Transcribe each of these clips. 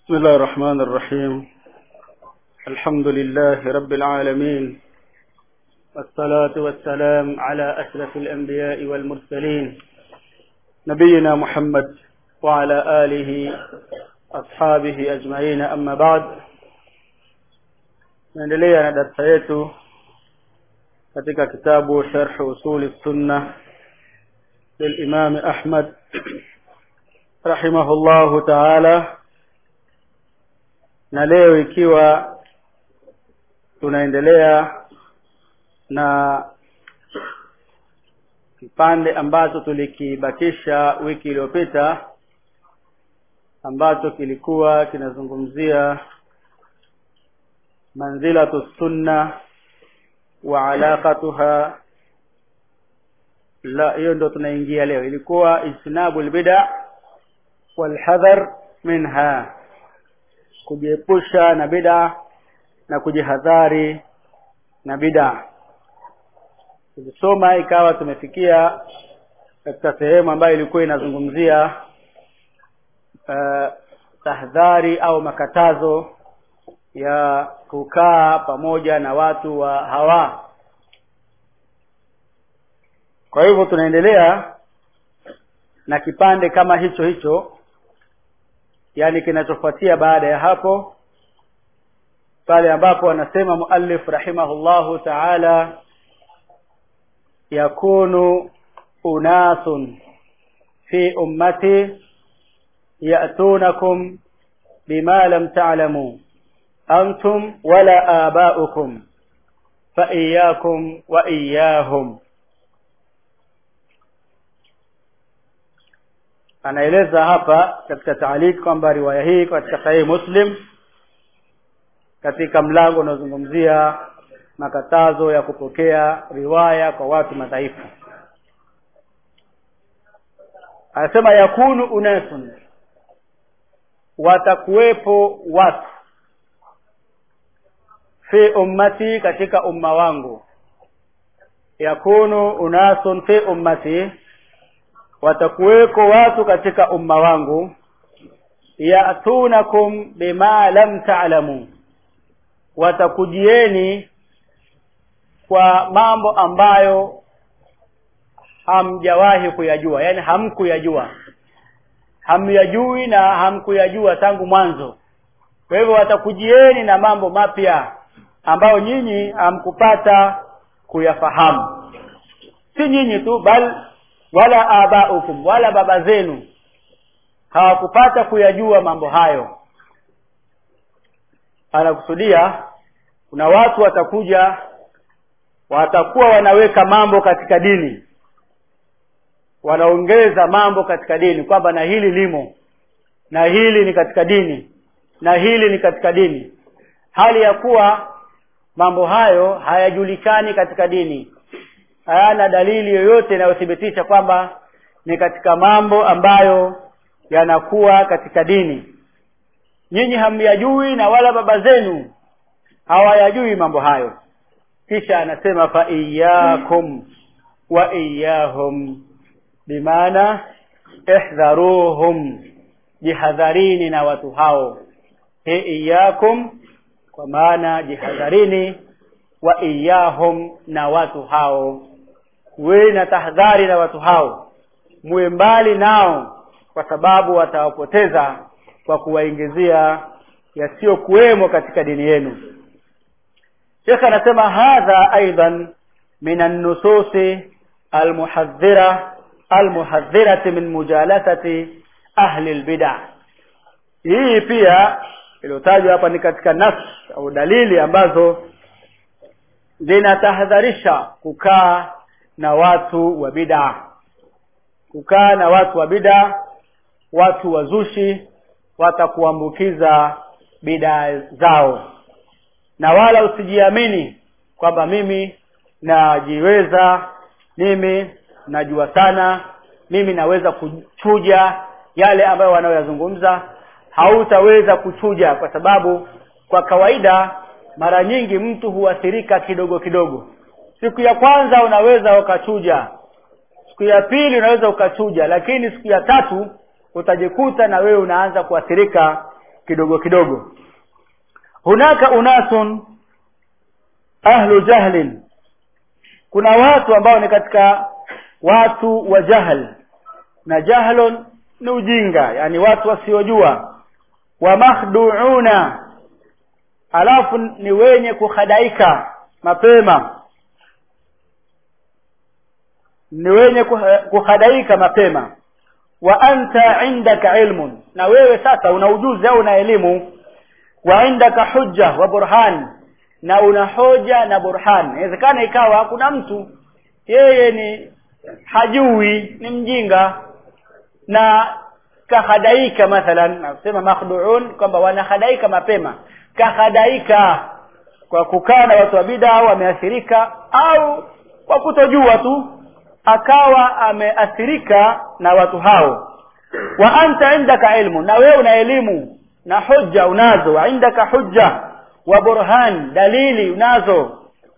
بسم الله الرحمن الرحيم الحمد لله رب العالمين والصلاة والسلام على أشرف الأنبياء والمرسلين نبينا محمد وعلى آله أصحابه أجمعين أما بعد naendelea na darasa yetu katika kitabu sharh usuli sunna للإمام أحمد رحمه الله تعالى na leo ikiwa tunaendelea na kipande ambacho tulikibakisha wiki iliyopita ambacho kilikuwa kinazungumzia manzilatu sunna wa alaqatuha la hiyo ndo tunaingia leo ilikuwa ijtinabu albid'a walhadhar minha kujiepusha na bid'a na kujihadhari na bid'a tulisoma ikawa tumefikia katika sehemu ambayo ilikuwa inazungumzia uh, tahdhari au makatazo ya kukaa pamoja na watu wa hawa kwa hivyo tunaendelea na kipande kama hicho hicho yani kinachofuatia baada ya hapo pale ambapo anasema muallif rahimahullahu ta'ala yakunu unasun fi ummati ya'tunakum bima lam ta'lamu antum wala aba'ukum fa iyyakum wa iyyahum anaeleza hapa katika taalik kwamba riwaya hii katika sahihi muslim katika mlango unaozungumzia makatazo ya kupokea riwaya kwa watu madhaifu anasema yakunu unasun watakuwepo watu fi ummati katika umma wangu yakunu unasun fi ummati watakuweko watu katika umma wangu yatunakum bima lam ta'lamu watakujieni kwa mambo ambayo hamjawahi kuyajua yani hamkuyajua hamyajui na hamkuyajua tangu mwanzo kwa hivyo watakujieni na mambo mapya ambayo nyinyi hamkupata kuyafahamu si nyinyi tu bal wala abaukum wala baba zenu hawakupata kuyajua mambo hayo anakusudia kuna watu watakuja watakuwa wanaweka mambo katika dini wanaongeza mambo katika dini kwamba na hili limo na hili ni katika dini na hili ni katika dini hali ya kuwa mambo hayo hayajulikani katika dini hayana dalili yoyote inayothibitisha kwamba ni katika mambo ambayo yanakuwa katika dini nyinyi hamyajui na wala baba zenu hawayajui mambo hayo kisha anasema fa iyyakum wa iyyahum bimaana ihdharuhum jihadharini na watu hao he iyyakum kwa maana jihadharini wa iyahum na watu hao we na tahadhari na watu hao muwe mbali nao kwa sababu watawapoteza kwa kuwaingizia yasiyokuwemo katika dini yenu Sheikh anasema hadha aidan min an-nususi al-muhadhdhira al-muhadhdhirati min mujalasati ahli al-bid'ah hii pia iliyotajwa hapa ni katika nas au dalili ambazo zinatahadharisha kukaa na watu wa bid'a kukaa na watu wa bid'a watu wazushi watakuambukiza bid'a zao na wala usijiamini kwamba mimi najiweza mimi najua sana mimi naweza kuchuja yale ambayo wanayoyazungumza hautaweza kuchuja kwa sababu kwa kawaida mara nyingi mtu huathirika kidogo kidogo siku ya kwanza unaweza ukachuja siku ya pili unaweza ukachuja lakini siku ya tatu utajikuta na wewe unaanza kuathirika kidogo kidogo hunaka unasun ahlu jahlin kuna watu ambao ni katika watu wa jahl na jahlun ni ujinga yani watu wasiojua wa makhduuna alafu ni wenye kuhadaika mapema ni wenye kuhadaika mapema wa anta indaka ilmun na wewe sasa una ujuzi au una elimu wa indaka hujja wa burhan na una hoja na burhan inawezekana ikawa kuna mtu yeye ni hajui ni mjinga na kahadaika mathalan nasema makhduun kwamba wanahadaika mapema kahadaika kwa kukaa na watu wa bid'a au ameathirika au kwa kutojua tu akawa ameathirika na watu hao wa anta indaka ilmu na wewe una elimu na hujja unazo wa indaka hujja wa burhan dalili unazo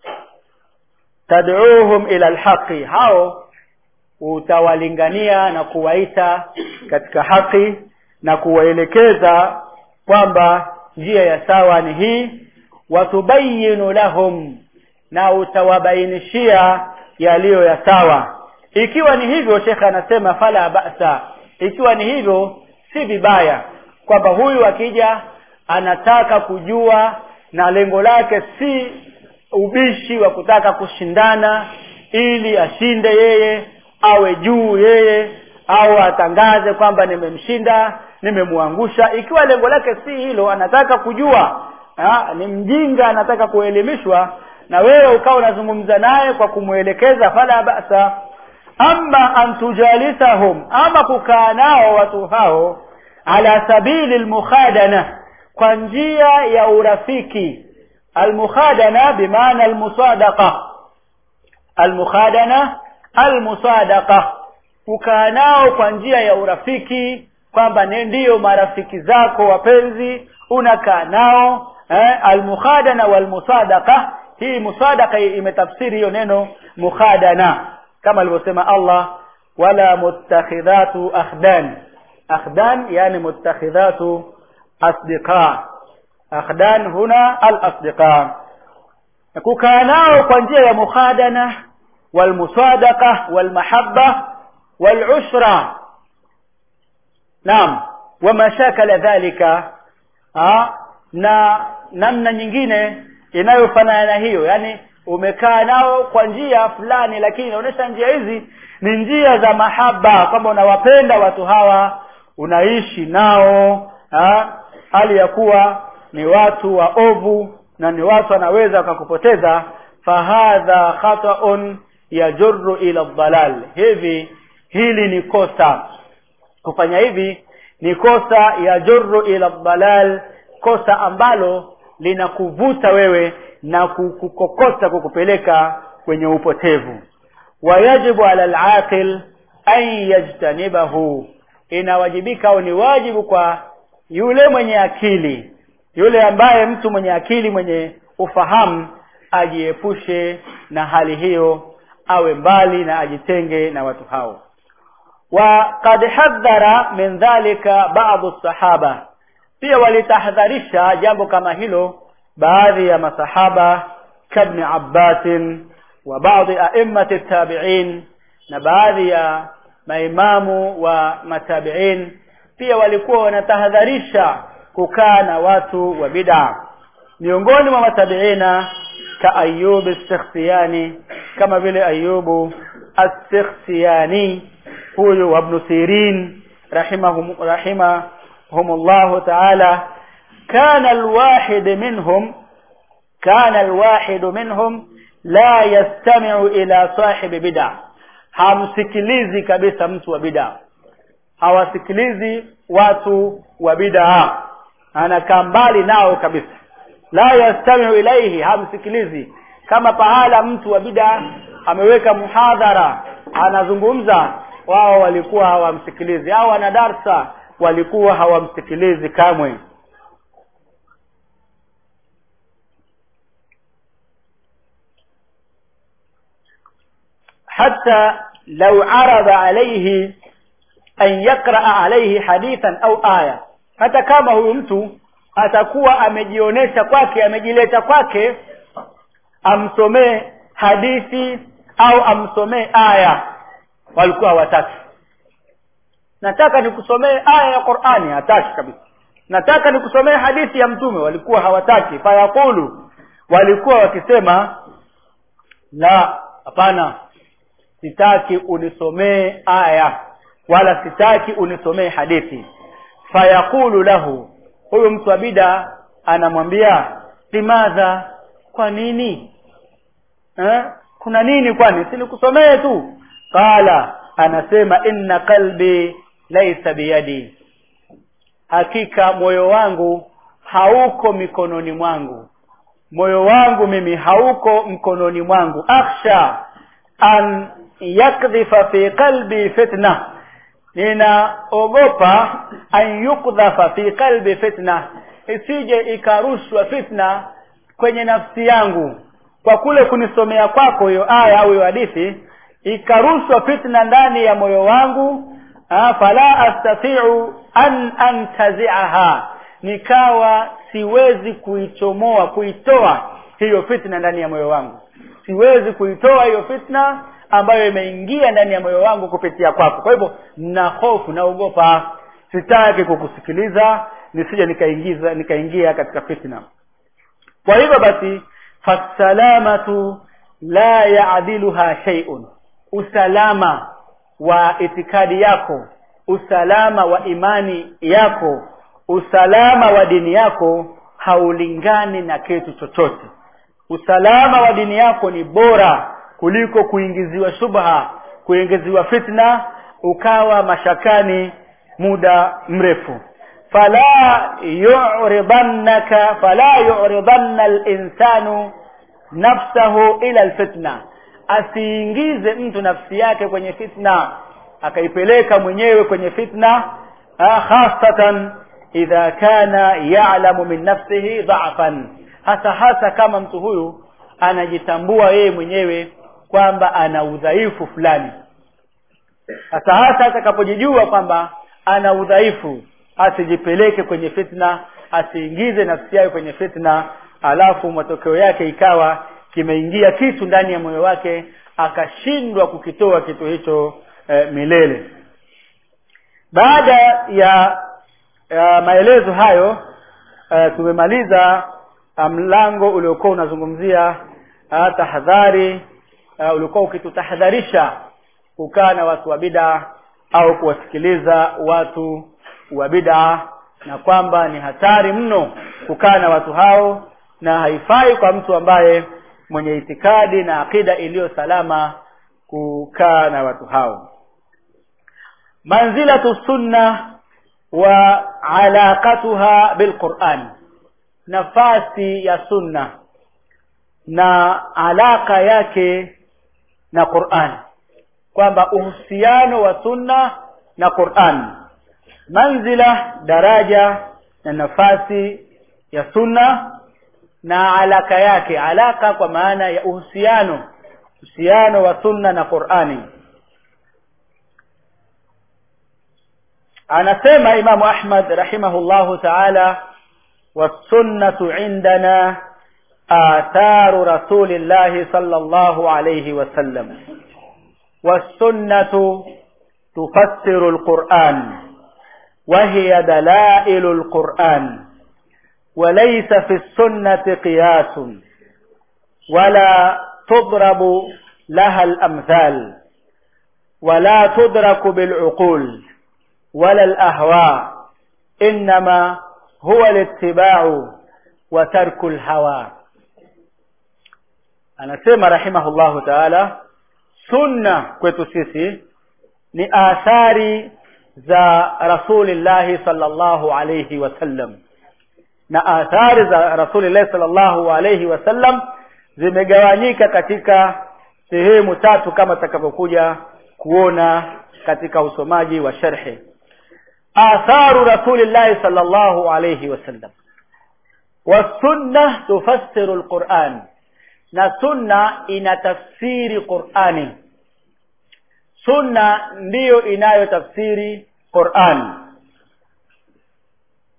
tad'uuhum ila alhaqi hao utawalingania na kuwaita katika haki na kuwaelekeza kwamba njia ya sawa ni hii watubayinu lahum na utawabainishia yaliyo ya sawa ikiwa ni hivyo shekhe anasema fala ba'sa ikiwa ni hivyo si vibaya kwamba huyu akija anataka kujua na lengo lake si ubishi wa kutaka kushindana ili ashinde yeye awe juu yeye au atangaze kwamba nimemshinda nimemwangusha ikiwa lengo lake si hilo anataka kujua ha, ni mjinga anataka kuelimishwa na wewe ukawa unazungumza naye kwa kumwelekeza fala basa ama an tujalisahum ama kukaa nao watu hao ala sabili almukhadana kwa njia ya urafiki almukhadana bimaana almusadaqa almukhadana almusadaqa kukaa nao kwa njia ya urafiki kwamba ndiyo marafiki zako wapenzi unakaa nao eh, almukhadana walmusadaqa hii musadaqa imetafsiri hiyo neno mukhadana kama alivyosema Allah wala muttakhidhatu akhdan akhdan yani muttakhidhatu asdiqa akhdan huna al-asdiqa kukaa nao kwa njia ya mukhadana walmusadaqa walmahabba walushra naam wama shakala dhalika ha? na namna nyingine inayofanana na hiyo yani umekaa nao kwa njia fulani lakini inaonyesha njia hizi ni njia za mahaba kwamba unawapenda watu hawa unaishi nao ha? hali ya kuwa ni watu waovu na ni watu wanaweza wakakupoteza fahadha khata'un yajurru ila dhalal hivi hili ni kosa kufanya hivi ni kosa yajurru ila dhalal kosa ambalo linakuvuta wewe na kukokota kukupeleka kwenye upotevu wayajibu ala alaqil an yajtanibahu inawajibika au ni wajibu kwa yule mwenye akili yule ambaye mtu mwenye akili mwenye ufahamu ajiepushe na hali hiyo awe mbali na ajitenge na watu hao وقد حذر من ذلك بعض الصحابه pia walitahadharisha jambo kama hilo baadhi ya masahaba kabni Abbas wa baadhi a'immati tabi'in na baadhi ya maimamu wa matabi'in pia walikuwa wanatahadharisha kukaa na watu wa bid'a miongoni mwa matabiina ka Ayyub as-Sikhtiyani kama vile Ayyubu as-Sikhtiyani huyu wa Ibn Sirin rahimahum rahimahumullah ta'ala kana alwahid minhum kana alwahid minhum la yastami'u ila sahibi bid'a hamsikilizi kabisa mtu wa bid'a hawasikilizi watu wa bid'a anakaa mbali nao kabisa la yastami'u ilaihi hamsikilizi kama pahala mtu wa bid'a ameweka muhadhara anazungumza wao walikuwa hawamsikilizi au wana darsa walikuwa hawamsikilizi kamwe حتى لو عرض عليه أن يقرأ عليه حديثا أو آية hata kama huyu mtu atakuwa amejionyesha kwake amejileta kwake amsomee hadithi au amsomee aya walikuwa hawataki nataka nikusomee aya ya Qur'ani hataki kabisa nataka nikusomee hadithi ya mtume walikuwa hawataki fayaqulu walikuwa wakisema la hapana sitaki unisomee aya wala sitaki unisomee hadithi fayaqulu lahu huyo mtu wa bida anamwambia limadha kwa nini eh? kuna nini kwani sinikusomee tu qala anasema inna qalbi laysa biyadi hakika moyo wangu hauko mikononi mwangu moyo wangu mimi hauko mkononi mwangu akhsha an yakdhifa fi qalbi fitna ninaogopa an yukdhafa fi qalbi fitna isije ikarushwa fitna kwenye nafsi yangu kwa kule kunisomea kwako hiyo aya au hiyo hadithi ikarushwa fitna ndani ya moyo wangu ah, fala astati'u an antazi'aha nikawa siwezi kuichomoa kuitoa hiyo fitna ndani ya moyo wangu siwezi kuitoa hiyo fitna ambayo imeingia ndani ya moyo wangu kupitia kwako kwa hivyo na hofu naogopa sitaki kukusikiliza nisije nikaingiza nikaingia katika fitna kwa hivyo basi fasalamatu la yaadiluha shay'un usalama wa itikadi yako usalama wa imani yako usalama wa dini yako haulingani na kitu chochote usalama wa dini yako ni bora kuliko kuingiziwa shubha kuingiziwa fitna ukawa mashakani muda mrefu fala yu'ridannaka fala yu'ridanna al-insanu nafsahu ila al-fitna asiingize mtu nafsi yake kwenye fitna akaipeleka mwenyewe kwenye fitna khasatan idha kana ya'lamu min nafsihi dha'fan hasa hasa kama mtu huyu anajitambua yeye mwenyewe kwamba ana udhaifu fulani hasa hasa atakapojijua kwamba ana udhaifu asijipeleke kwenye fitna asiingize nafsi yake kwenye fitna alafu matokeo yake ikawa kimeingia kitu ndani ya moyo wake akashindwa kukitoa kitu hicho e, milele baada ya, ya maelezo hayo e, tumemaliza mlango uliokuwa unazungumzia tahadhari uliokuwa ukitutahadharisha kukaa na watu wa bid'a au kuwasikiliza watu wa bid'a na kwamba ni hatari mno kukaa na watu hao na haifai kwa mtu ambaye mwenye itikadi na akida iliyo salama kukaa na watu hao manzilatu sunna wa alaqatuha bilquran nafasi ya sunna na alaka yake na Qur'an kwamba uhusiano wa sunna na Qur'an manzila daraja na nafasi ya sunna na alaka yake alaka kwa maana ya uhusiano uhusiano wa sunna na Qur'ani anasema Imam Ahmad rahimahullahu ta'ala والسنة عندنا آثار رسول الله صلى الله عليه وسلم والسنة تفسر القرآن وهي دلائل القرآن وليس في السنة قياس ولا تضرب لها الأمثال ولا تدرك بالعقول ولا الأهواء إنما هو الاتباع وترك الهوى anasema rahimahullahu taala sunna kwetu sisi ni athari za rasulillahi sallallahu alayhi wasallam na athari za rasulillahi sallallahu alayhi wasallam zimegawanyika katika sehemu tatu kama tutakavyokuja kuona katika usomaji wa sharhi atharu rasulillahi sallallahu alayhi wasallam والسنه تفسر القرآن na sunna inatafsiri Qur'ani sunna ndiyo inayotafsiri Qur'an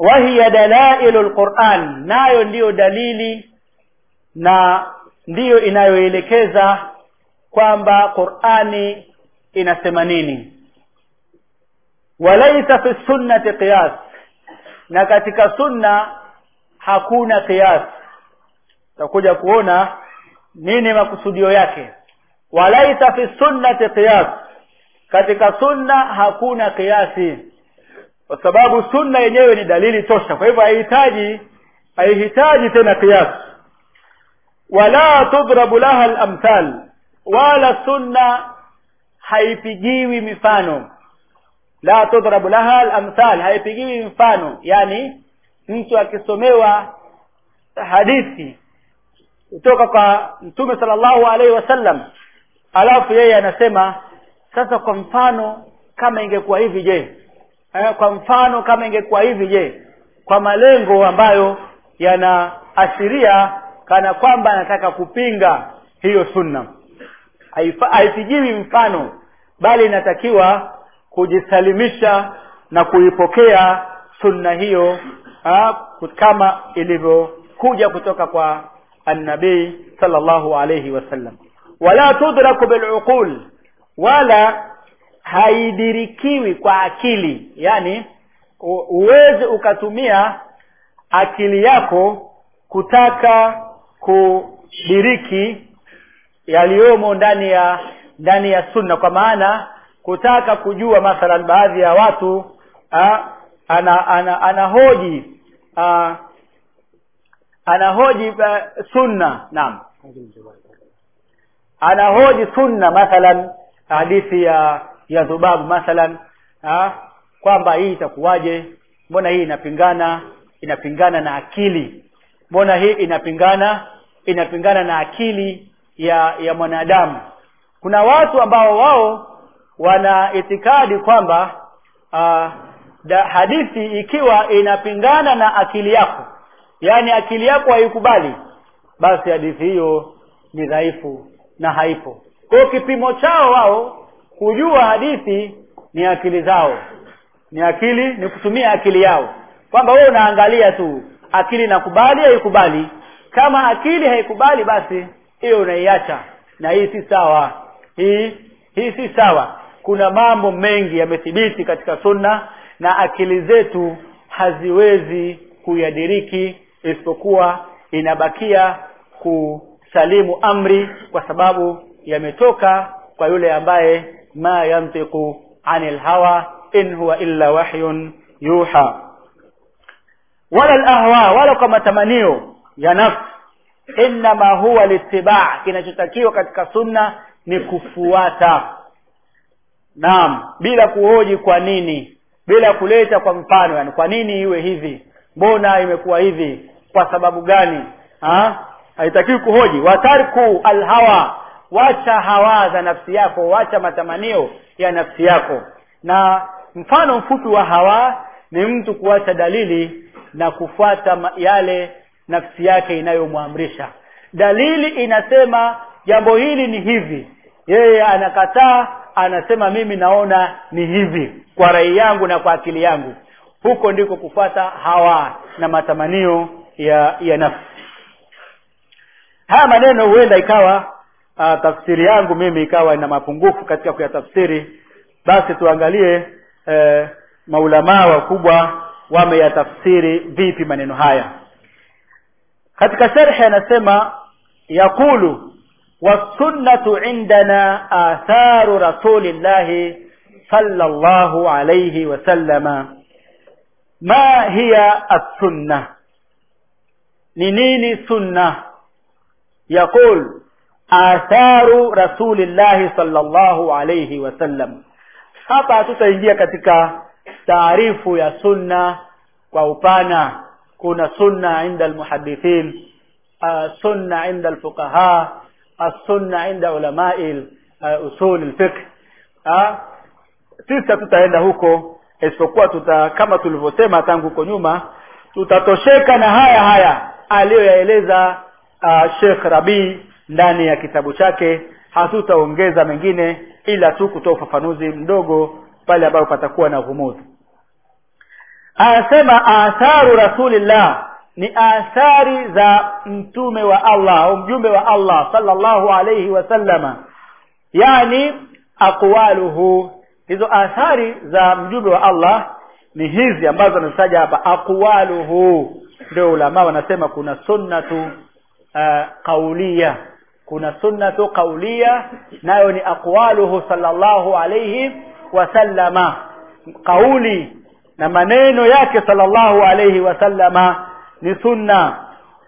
wahiya dalailu lquran nayo ndiyo dalili na ndiyo inayoelekeza kwamba qurani inasema nini walaisa fi sunnati qiyas na katika sunna hakuna qiyas takuja kuona nini makusudio yake walaisa fi sunnati qiyas katika sunna hakuna kiasi kwa sababu sunna yenyewe ni dalili tosha kwa hivyo haihitaji haihitaji tena kiasi wala tudrabu laha al-amthal wala sunna haipigiwi mifano la tudrabu laha al-amthal haipigiwi mfano yani mtu akisomewa hadithi kutoka kwa mtume sallallahu alaihi wasallam alafu yeye anasema sasa kwa mfano kama ingekuwa hivi je eh, kwa mfano kama ingekuwa hivi je kwa malengo ambayo yanaashiria kana kwamba anataka kupinga hiyo sunna haipigiwi mfano bali inatakiwa kujisalimisha na kuipokea sunna hiyo ha, kama ilivyokuja kutoka kwa annabii sallallahu alayhi wasallam wala tudraku biluqul wala haidirikiwi kwa akili yani uweze ukatumia akili yako kutaka kudiriki yaliyomo ndani ya ndani ya sunna kwa maana kutaka kujua mathalan baadhi ya watu a, ana ana anahoji ana anahoji uh, sunna naam anahoji sunna mathalan hadithi ya ya dhubabu mathalan ha? kwamba hii itakuwaje mbona hii inapingana inapingana na akili mbona hii inapingana inapingana na akili ya ya mwanadamu kuna watu ambao wao wana itikadi kwamba uh, da hadithi ikiwa inapingana na akili yako yaani akili yako haikubali basi hadithi hiyo ni dhaifu na haipo kwa kipimo chao wao kujua hadithi ni akili zao ni akili ni kutumia akili yao kwamba wewe unaangalia tu akili inakubali haikubali kama akili haikubali basi hiyo unaiacha na hii si sawa hii hii si sawa kuna mambo mengi yamethibiti katika sunna na akili zetu haziwezi kuyadiriki isipokuwa inabakia kusalimu amri kwa sababu yametoka kwa yule ambaye ma yantiqu anil hawa in huwa illa wahyun yuha wala alahwa wala kwa matamanio ya nafsi inma huwa litibaa kinachotakiwa katika sunna ni kufuata naam bila kuhoji kwa nini bila kuleta kwa mfano yani kwa nini iwe hivi mbona imekuwa hivi kwa sababu gani ha haitakiwi kuhoji watarku alhawa wacha hawa za nafsi yako wacha matamanio ya nafsi yako na mfano mfupi wa hawa ni mtu kuacha dalili na kufuata yale nafsi yake inayomwamrisha dalili inasema jambo hili ni hivi yeye anakataa anasema mimi naona ni hivi kwa rai yangu na kwa akili yangu huko ndiko kufuata hawa na matamanio ya ya nafsi haya maneno huenda ikawa uh, tafsiri yangu mimi ikawa ina mapungufu katika kuyatafsiri basi tuangalie eh, maulamaa wakubwa wameyatafsiri vipi maneno haya katika sharhi anasema yaqulu والسنة عندنا آثار رسول الله صلى الله عليه وسلم ما هي السنة نيني سنة يقول آثار رسول الله صلى الله عليه وسلم hapa tutaingia katika taarifu ya sunna kwa upana kuna sunna inda almuhadithin uh, sunna inda alfuqaha السنة عند علماء usul الفقه sisi tutaenda huko isipokuwa tuta kama tulivyosema tangu huko nyuma tutatosheka na haya haya aliyoyaeleza uh, Sheikh Rabi ndani ya kitabu chake hatutaongeza mengine ila tu kutoa ufafanuzi mdogo pale ambapo patakuwa na ghumudhi anasema atharu rasulillah ni athari za mtume wa Allah au mjumbe wa Allah sallallahu alayhi wasallama yani aqwaluhu hizo athari za mjumbe wa Allah ni hizi ambazo anataja hapa aqwaluhu ndio ulama wanasema kuna sunnatu uh, qauliya kuna sunnatu qauliya nayo ni aqwaluhu sallallahu alayhi wasallama kauli na maneno yake sallallahu alayhi wasallama ni sunna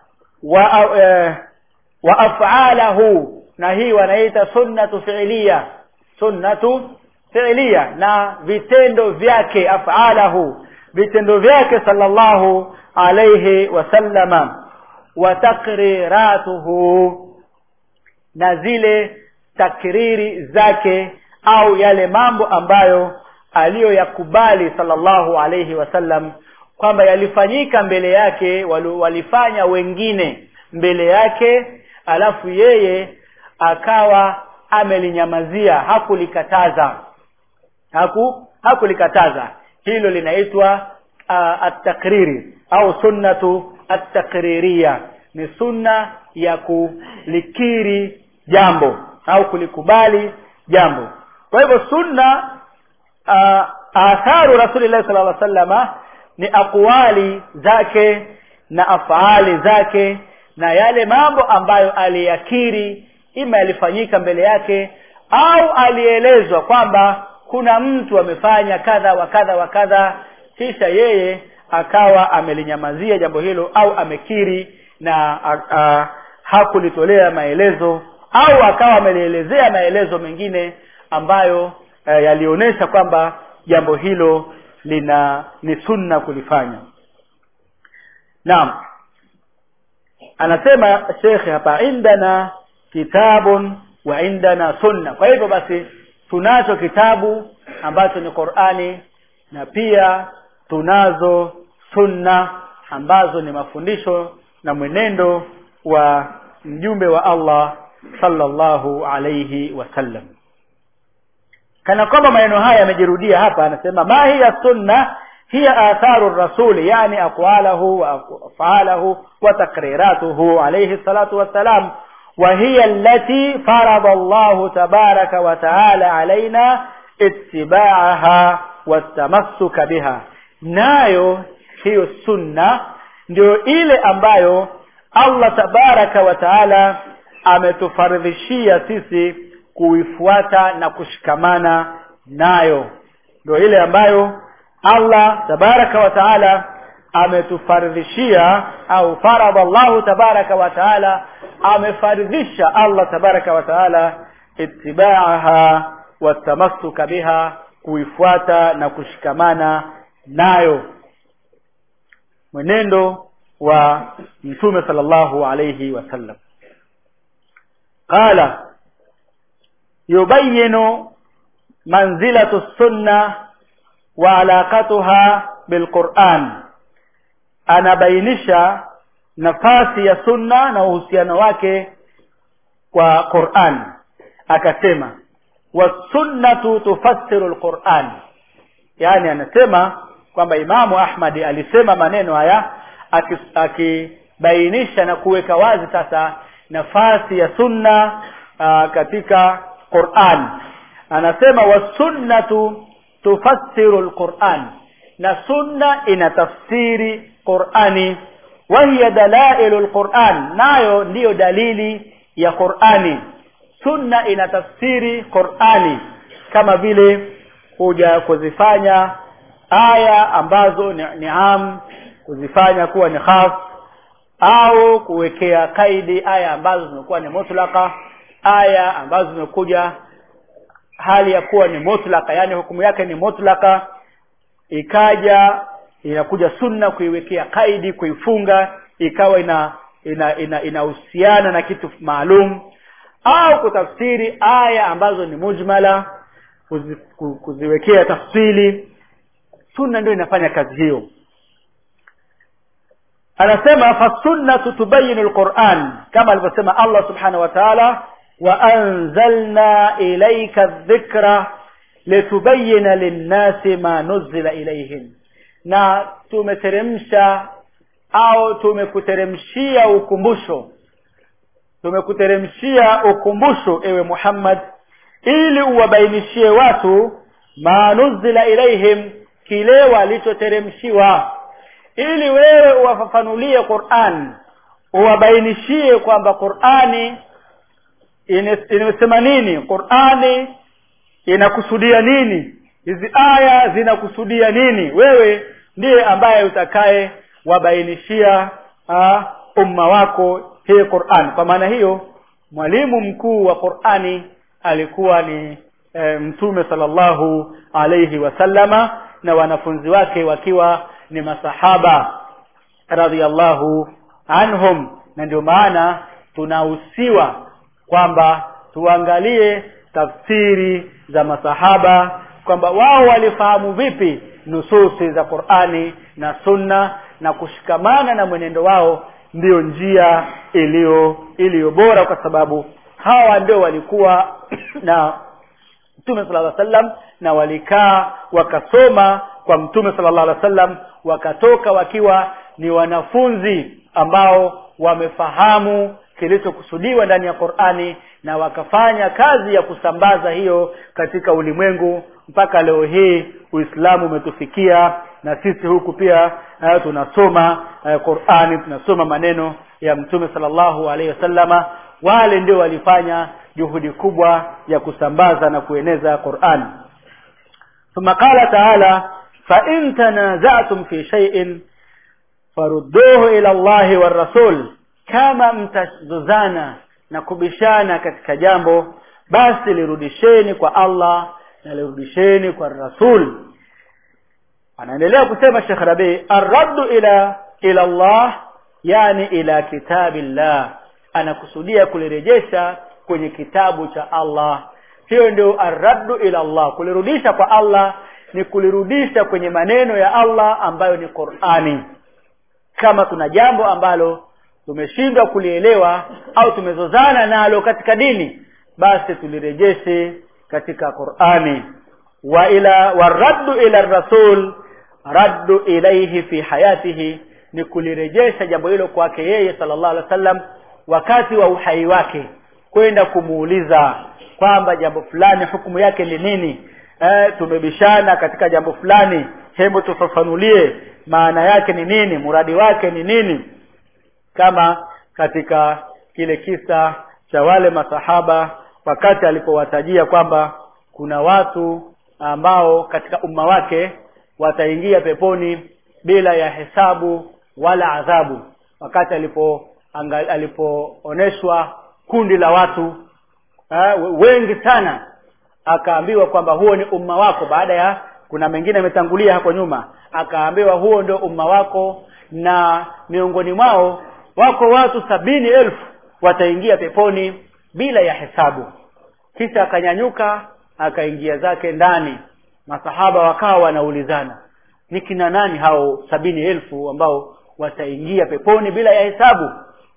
wa uh, wa af'alahu na hii wanaita sunnatu fi'liya sunnatu fi'liya na vitendo vyake af'alahu vitendo vyake sallallahu alayhi wasallama wa takriratuhu na zile takriri zake au yale mambo ambayo aliyoyakubali sallallahu alayhi wasallam kwamba yalifanyika mbele yake walifanya wengine mbele yake alafu yeye akawa amelinyamazia hakulikataza haku hakulikataza hilo linaitwa uh, at-takriri au sunnatu at-takririya ni sunna ya kulikiri jambo au kulikubali jambo kwa hivyo sunna uh, atharu rasulillah sallallahu alaihi wasallama ni akwali zake na afaali zake na yale mambo ambayo aliyakiri ima yalifanyika mbele yake au alielezwa kwamba kuna mtu amefanya kadha wa kadha wa kadha kisha yeye akawa amelinyamazia jambo hilo au amekiri na a, a, hakulitolea maelezo au akawa amelielezea maelezo mengine ambayo e, yalionyesha kwamba jambo hilo lina ni sunna kulifanya naam anasema shekhe hapa indana kitabun wa indana sunna kwa hivyo basi tunacho kitabu ambacho ni Qur'ani na pia tunazo sunna ambazo ni mafundisho na mwenendo wa mjumbe wa Allah sallallahu alayhi wasallam kana kwamba maneno haya yamejirudia hapa anasema ma hiya sunna hiya atharu rasuli yani aqwalahu wa af'alahu wa taqriratuhu alayhi salatu wassalam وهي التي فرض الله تبارك وتعالى علينا اتباعها والتمسك بها nayo hiyo sunna ndio ile ambayo Allah tabaraka wa taala ametufaridhishia sisi kuifuata na kushikamana nayo ndio ile ambayo Allah tabaraka wa taala ametufaridhishia au farada Allah tabaraka wa taala amefaridhisha Allah tabaraka wa taala ittibaaha watamassuka biha kuifuata na kushikamana nayo mwenendo wa mtume sallallahu alayhi wasallam qala yubayyinu manzilatu sunna wa alaqatuha bilquran anabainisha nafasi ya sunna na uhusiano wake kwa Qur'an akasema wasunnatu tufassiru alquran yani anasema kwamba Imamu Ahmad alisema maneno haya akibainisha na kuweka wazi sasa nafasi ya sunna aa, katika Qur'an anasema wasunnatu tufassiru alquran na sunna inatafsiri Qur'ani wahiya dalailu alquran nayo ndiyo dalili ya Qur'ani sunna inatafsiri Qur'ani kama vile kuja kuzifanya aya ambazo ni, ni am kuzifanya kuwa ni khas au kuwekea kaidi aya ambazo zimekuwa ni mutlaka aya ambazo zimekuja hali ya kuwa ni mutlaka yani hukumu yake ni mutlaka ikaja inakuja sunna kuiwekea kaidi kuifunga ikawa ina ina inahusiana ina na kitu maalum au kutafsiri aya ambazo ni mujmala kuzi, kuziwekea tafsili sunna ndio inafanya kazi hiyo anasema fasunnatu tubayinu alquran kama alivyosema Allah subhanahu wa ta'ala wa anzalna ilayka dhikra litubayyana lin-nasi ma nuzila ilayhim na tumeteremsha au tumekuteremshia ukumbusho tumekuteremshia ukumbusho ewe Muhammad ili uwabainishie watu manuzila ilaihim kile walichoteremshiwa ili wewe uwafafanulie Qur'an uwabainishie kwamba Qur'ani inasema nini Qur'ani inakusudia nini hizi aya zinakusudia nini wewe ndiye ambaye utakaye wabainishia uh, umma wako hii Qur'an kwa maana hiyo mwalimu mkuu wa Qur'ani alikuwa ni e, mtume sallallahu alayhi wasallama na wanafunzi wake wakiwa ni masahaba radhiallahu anhum na ndio maana tunahusiwa kwamba tuangalie tafsiri za masahaba kwamba wao walifahamu vipi nususi za Qur'ani na Sunna na kushikamana na mwenendo wao ndiyo njia iliyo iliyo bora kwa sababu hawa ndio walikuwa na Mtume sallallahu alaihi wasallam na walikaa wakasoma kwa Mtume sallallahu alaihi wasallam wakatoka wakiwa ni wanafunzi ambao wamefahamu kilichokusudiwa ndani ya Qur'ani na wakafanya kazi ya kusambaza hiyo katika ulimwengu mpaka leo hii Uislamu umetufikia na sisi huku pia uh, tunasoma uh, Qur'ani tunasoma maneno ya Mtume sallallahu alaihi wasallama wale ndio walifanya juhudi kubwa ya kusambaza na kueneza Qur'an ثم قال تعالى فإن تنازعتم في شيء farudduhu ila Allahi wa rasul kama mtazozana na kubishana katika jambo basi lirudisheni kwa Allah na lirudisheni kwa rasul anaendelea kusema Sheikh Rabi arraddu ila ila Allah yani ila kitabillah anakusudia kulirejesha kwenye kitabu cha Allah hiyo ndio arraddu ila Allah kulirudisha kwa Allah ni kulirudisha kwenye maneno ya Allah ambayo ni Qur'ani kama tuna jambo ambalo tumeshindwa kulielewa au tumezozana nalo katika dini basi tulirejeshe katika Qur'ani wa ila waraddu ila rasul raddu ilayhi fi hayatihi ni kulirejesha jambo hilo kwake yeye sallallahu alaihi wasallam wakati wa uhai wake kwenda kumuuliza kwamba jambo fulani hukumu yake ni nini eh, tumebishana katika jambo fulani hebu tufafanulie maana yake ni nini muradi wake ni nini kama katika kile kisa cha wale masahaba wakati alipowatajia kwamba kuna watu ambao katika umma wake wataingia peponi bila ya hesabu wala adhabu wakati alipo alipooneshwa kundi la watu ha, wengi sana akaambiwa kwamba huo ni umma wako baada ya kuna mengine ametangulia hapo nyuma akaambiwa huo ndio umma wako na miongoni mwao wako watu sabini elfu wataingia peponi bila ya hesabu kisha akanyanyuka akaingia zake ndani masahaba wakawa wanaulizana ni kina nani hao sabini elfu ambao wataingia peponi bila ya hesabu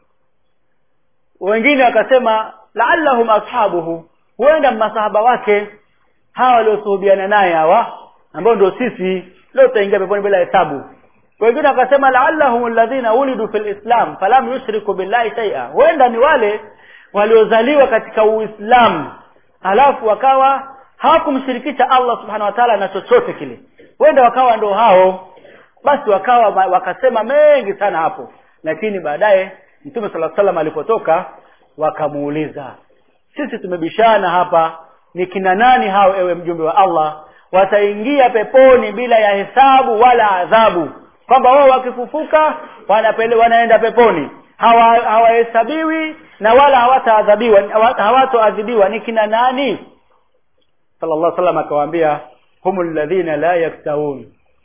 wengine wakasema laallahum ashabuhu huenda masahaba wake hawa waliosuhubiana naye hawa ambao ndio sisi leo tutaingia peponi bila hesabu wengine wakasema laallahum alladhina ulidu fil islam falam yushriku billahi shay'a huenda ni wale waliozaliwa katika uislamu halafu wakawa hawakumshirikisha Allah subhanahu wa ta'ala na chochote kile huenda wakawa ndio hao basi wakawa wakasema mengi sana hapo lakini baadaye mtume sala salam alipotoka wakamuuliza sisi tumebishana hapa ni kina nani hao ewe mjumbe wa Allah wataingia peponi bila ya hesabu wala adhabu kwamba wao wakifufuka wanapele wanaenda peponi hawahesabiwi hawa na wala hawataadhabiwa hawatoadhibiwa ni kina nani sallallahu alaihi wasallam akawaambia humul ladhina la yaktawun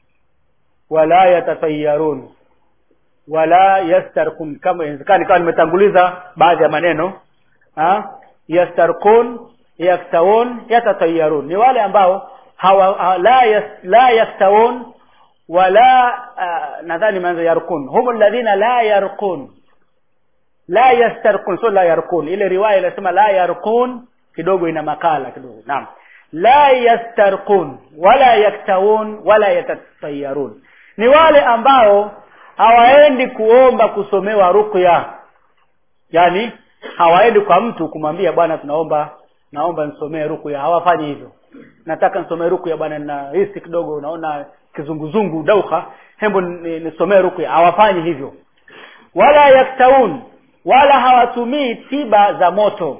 wala yatatayarun wala yastarkun kama inawezekana kama nimetanguliza baadhi ya maneno ha yastarkun yaktawun yatatayarun ni wale ambao hawa la yas, la yaktawun wala uh, nadhani manzo yarkun hum alladhina la yarkun la yastarkun so la yarkun ile riwaya inasema la yarkun kidogo ina makala kidogo naam la yastarkun wala yaktawun wala yatatayarun ni wale ambao hawaendi kuomba kusomewa rukya yani hawaendi kwa mtu kumwambia bwana tunaomba naomba nisomee rukya hawafanyi hivyo nataka nisomee rukya bwana na hisi kidogo unaona kizunguzungu dauka hembo nisomee rukya hawafanyi hivyo wala yaktaun wala hawatumii tiba za moto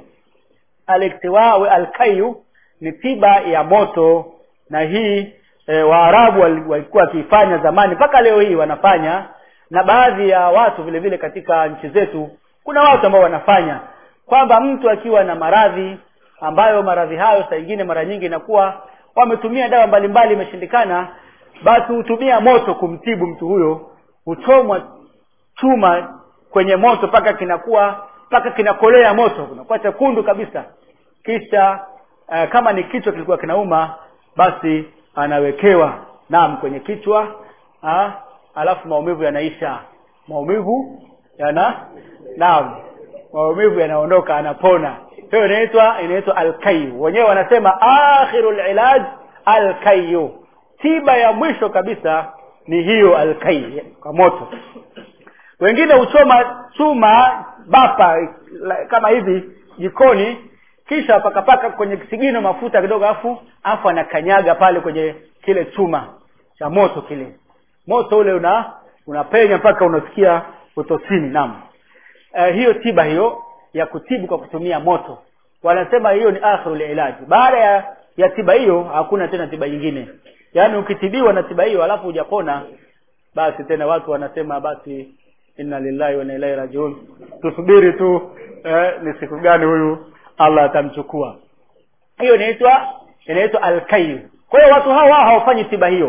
aliktiwa alkayu ni tiba ya moto na hii e, waarabu walikuwa wakiifanya zamani mpaka leo hii wanafanya na baadhi ya watu vile vile katika nchi zetu kuna watu ambao wanafanya kwamba mtu akiwa na maradhi ambayo maradhi hayo saa ingine mara nyingi inakuwa wametumia dawa mbalimbali imeshindikana basi hutumia moto kumtibu mtu huyo huchomwa chuma kwenye moto mpaka kinakuwa mpaka kinakolea moto kunakuwa chekundu kabisa kisha uh, kama ni kichwa kilikuwa kinauma basi anawekewa naam kwenye kichwa ha? alafu maumivu yanaisha maumivu yana naam maumivu yanaondoka anapona hiyo inaitwa inaitwa alkayu wenyewe wanasema akhirul ilaj alkayu tiba ya mwisho kabisa ni hiyo alkai kwa moto wengine huchoma chuma bapa kama hivi jikoni kisha pakapaka kwenye kisigino mafuta kidogo afu afu anakanyaga pale kwenye kile chuma cha moto kile moto ule una unapenya mpaka unasikia utosini naam uh, hiyo tiba hiyo ya kutibu kwa kutumia moto wanasema hiyo ni akhirul ilaji baada ya ya tiba hiyo hakuna tena tiba nyingine yaani ukitibiwa na tiba hiyo alafu hujapona basi tena watu wanasema basi inna lillahi wa inna ilaihi rajiun tusubiri tu eh, ni siku gani huyu allah atamchukua hiyo inaitwa inaitwa alkayu kwa hiyo watu hawa hawafanyi tiba hiyo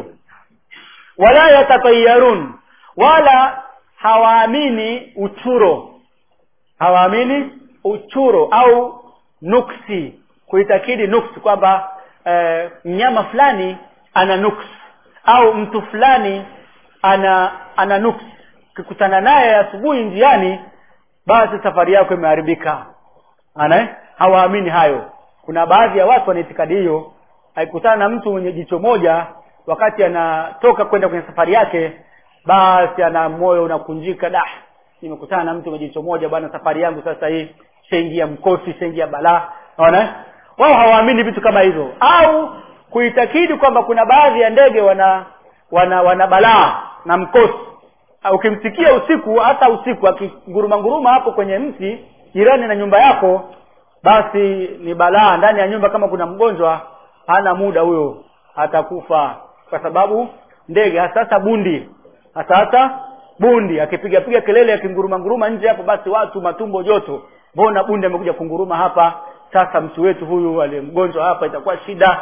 wala yatatayarun wala hawaamini uchuro hawaamini uchuro au nuksi kuitakidi nuksi kwamba eh, mnyama fulani ana nuksi au mtu fulani ana ana nuksi ukikutana naye asubuhi njiani basi safari yako imeharibika ana hawaamini hayo kuna baadhi ya watu wana itikadi hiyo aikutana na mtu mwenye jicho moja wakati anatoka kwenda kwenye safari yake basi ana moyo unakunjika da nimekutana na mtu mwenye jicho moja bwana safari yangu sasa hii shaingia mkosi shaingia balaa naona wao hawaamini vitu kama hivyo au kuitakidi kwamba kuna baadhi ya ndege wana wana wana balaa na mkosi ukimsikia usiku hata usiku akinguruma nguruma hapo kwenye mti jirani na nyumba yako basi ni balaa ndani ya nyumba kama kuna mgonjwa hana muda huyo atakufa kwa sababu ndege hasa hasa bundi hasa hasa bundi akipiga piga kelele akinguruma nguruma nje hapo basi watu matumbo joto mbona bundi amekuja kunguruma hapa sasa mtu wetu huyu aliyemgonjwa hapa itakuwa shida